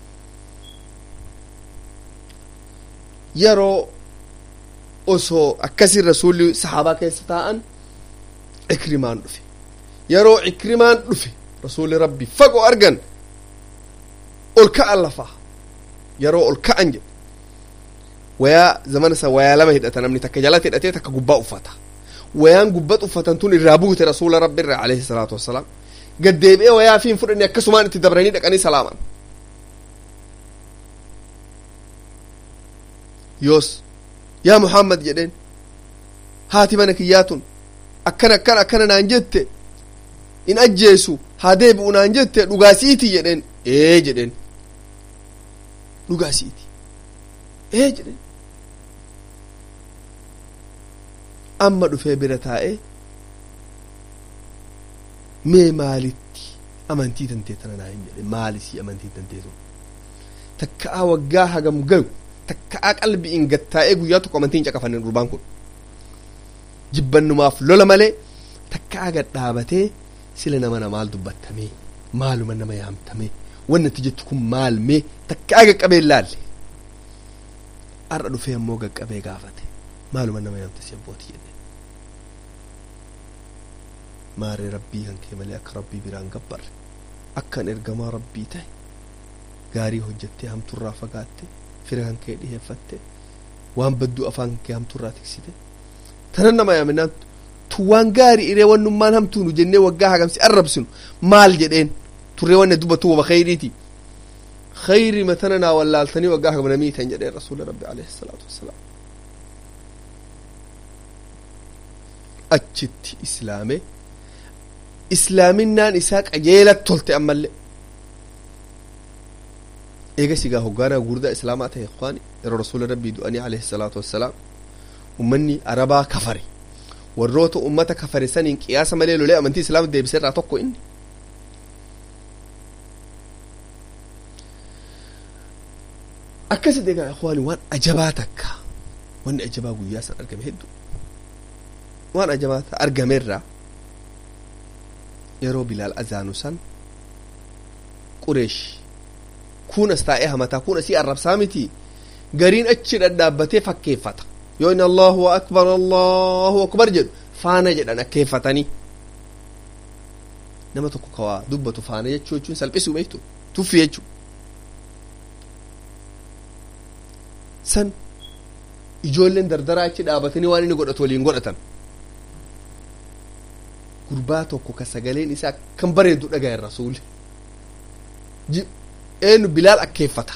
yeroo osoo akkasiin rasuulli sahaabaa keessa taa'an ikrimaan dhufe yeroo ikrimaan dhufe rasuulli rabbi fagoo argan ol ka'an lafaa yeroo ol ka'an jedhe wayaa zamana isa wayaa lama hidhata namni takka jalatti hidhatee takka gubbaa uffata wayaan gubbat uffatan tun irraa buute rasuula rabbi irra alayhi salaatu wassalaam gaddeebi'ee wayaa fi hin fudhanne akkasumaan itti dabranii dhaqanii salaaman yoos yaa muhammad jedheen haati mana kiyyaatun akkana akkana akkana naan jette in ajjeesu haa deebi'u naan jette dhugaasiiti jedheen ee jedheen dhugaasiiti ee jedheen amma dhufee bira taa'ee mee maalitti amantii tantee tana naa hin jedhe maalisii amantii tantee sun takka'aa waggaa hagam gayu takka'aa qalbiin gattaa'ee guyyaa tokko amantiin caqafanne durbaan kun jibbannumaaf lola malee takka'aa gad dhaabatee sila nama namaal dubbattamee maaluma nama yaamtamee wanni itti jettu kun maal mee takka'aa gaqqabee laalle har'a dhufee ammoo gaqqabee gaafate maaluma nama yaamte si abbootii jedhe maaree rabbii kan kee malee akka rabbii biraan gabbarre akkan ergamaa rabbii ta'e gaarii hojjettee hamturraa fagaatte fira kan kee dhiheeffatte waan badduu afaan kee hamtuurraa tiksite tanan nama yaaminaan tu waan gaarii iree wannummaan hamtuunu jennee waggaa hagamsi arrabsinu maal jedheen turree wanne dubbatu waba khayriiti khayri matana naa wallaaltanii waggaa hagam namiitan jedheen rasuula rabbi alayhi salaatu wassalaam achitti islaame islaaminaan isaa qajeelat tolte ammallee eega sigaa hoggaanaa gurdaa islaamaa ta'e ikhwaani yeroo rasuula rabbii du'anii alayhi salaatu wassalaam ummanni arabaa kafare warroota ummata kafare saniin qiyaasa malee lolee amantii islaama deebise irraa tokko inni akkasi egaa ikhwaani waan ajabaa takka wanni ajabaa guyyaa san argame hedduu waan ajabaa argameerraa yeroo bilaal azaanu san qureesh kun as taa'ee hamataa kun asii arrabsaa miti gariin achi dhadhaabbatee fakkeeffata yoo inni allahu akbar allahu akbar jedhu faana jedhan akkeeffatanii nama tokko kawaa dubbatu faana jechuu jechuun salphisuu beektu tuffi jechuu san ijoolleen dardaraa achi dhaabatanii waan inni godhatu waliin godhatan gurbaa tokko ka sagaleen isaa kan bareedu dhagayen rasuuli eenyu bilaal akkeeffata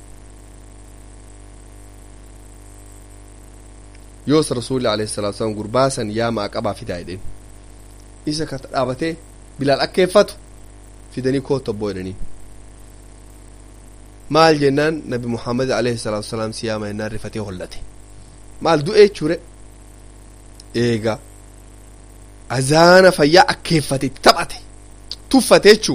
yoos rasuulli alayhi salaatu wasalam gurbaa san yaa maaqabaa fidaa jedheen isa ka dhaabatee bilaal akkeeffatu fidanii koota abboo jedhanii maal jennaan nabi muhammad alayhi salaatu wasalaam si yaama jennaan rifatee hollate maal du'ee chure eega azaana fayyaa akkeeffate taphate tuffate jechuu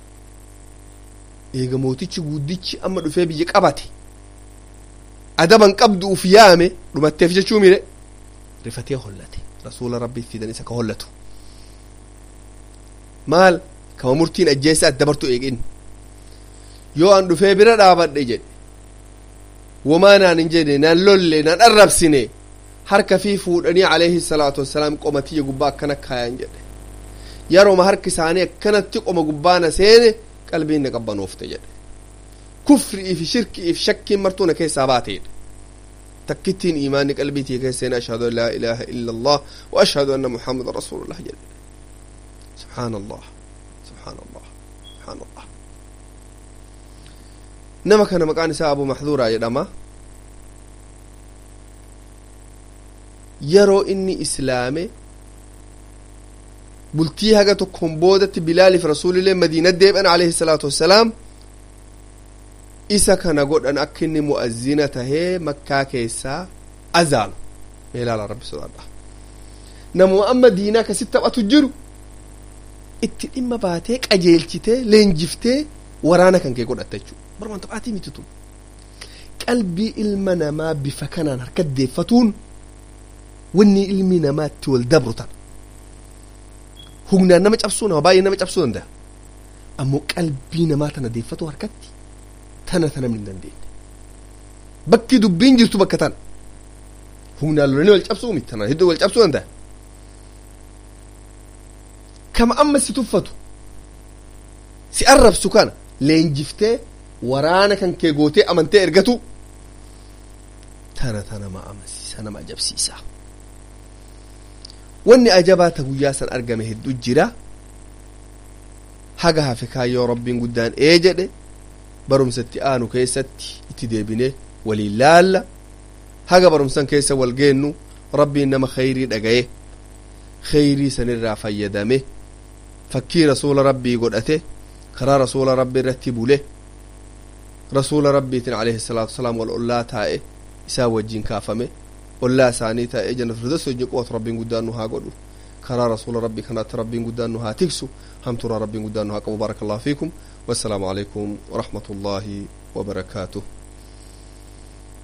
eega mootichi guddichi amma dhufee biyya qabate adaban qabduuf yaame dhumatteef jechuu mire rifatee hollate rasuula rabbii fidan isa ka hollatu maal kama murtiin ajjeessa addabartu eegin yoo an dhufee bira dhaabadhe jedhe wamaa naan hin jedhe naan lolle naan arrabsine harka fi fuudhanii alayhi salaatu wassalaam qoma tiyya gubbaa akkana kaayan jedhe yeroma harki isaanii akkanatti qoma gubbaana seene qalbiin na qabbanoofte jedhe kufriif shirkiif shakkiin martuu na keessaa baateedha takkittiin imaanni qalbii tiyya keessa seene ashhadu an laa ilaaha illa allah wa ashhadu anna muhammadan rasuulullah jedhe subhaan allah subhaan allah subhaan allah nama kana maqaan isaa abu maxduuraa jedhama yeroo inni islaame bultii haga tokkon boodatti bilaaliif rasuulillee madiina deebi'an alayhi salaatu wassalaam isa kana godhan akka inni mu'azzina tahee makkaa keessaa azaanu meelaala rabbi sodaadha namuma amma diinaa kasit taphatu jiru itti dhimma baatee qajeelchitee leenjiftee waraana kan kee godhatta jechuu barmaan taphaatii miti tun qalbii ilma namaa bifa kanaan harka deeffatuun wanni ilmi namaa itti wal dabru tan humnaan nama cabsuu nama baay'ee nama cabsuu danda'a ammoo qalbii namaa tana deeffatu harkatti tana ta namni hin dandeenye bakki dubbiin jirtu bakka tana humnaan lolanii wal cabsuu miti tana hedduu wal cabsuu danda'a kama amma si tuffatu si arrabsu kana leenjiftee waraana kan kee gootee amantee ergatu tana ta nama amansiisa nama ajabsiisa wanni ajabaa ta guyyaa san argame hedduu jira haga hafe kaayyoo rabbiin guddaan ee jedhe barumsatti aanu keessatti itti deebine waliin laalla haga barumsan keessa wal geennu rabbiin nama khayrii dhagaye khayrii sanirraa fayyadame fakkii rasuula rabbii godhate karaa rasuula rabbii irratti bule rasuula rabbiitiin alayhi salaatu wasalaam wal ollaa taa'e isaa wajjin kaafame ollaa isaanii taa'ee jannat firdaus wajjin qubatu rabbiin guddaan nu haa godhu karaa rasuula rabbii kanaatti rabbiin guddaan nu haa tiksu hamturaa rabbiin guddaan nu haa qabu baaraka allahu fiikum wassalaamu alaikum warahmatu llaahi wabarakaatuh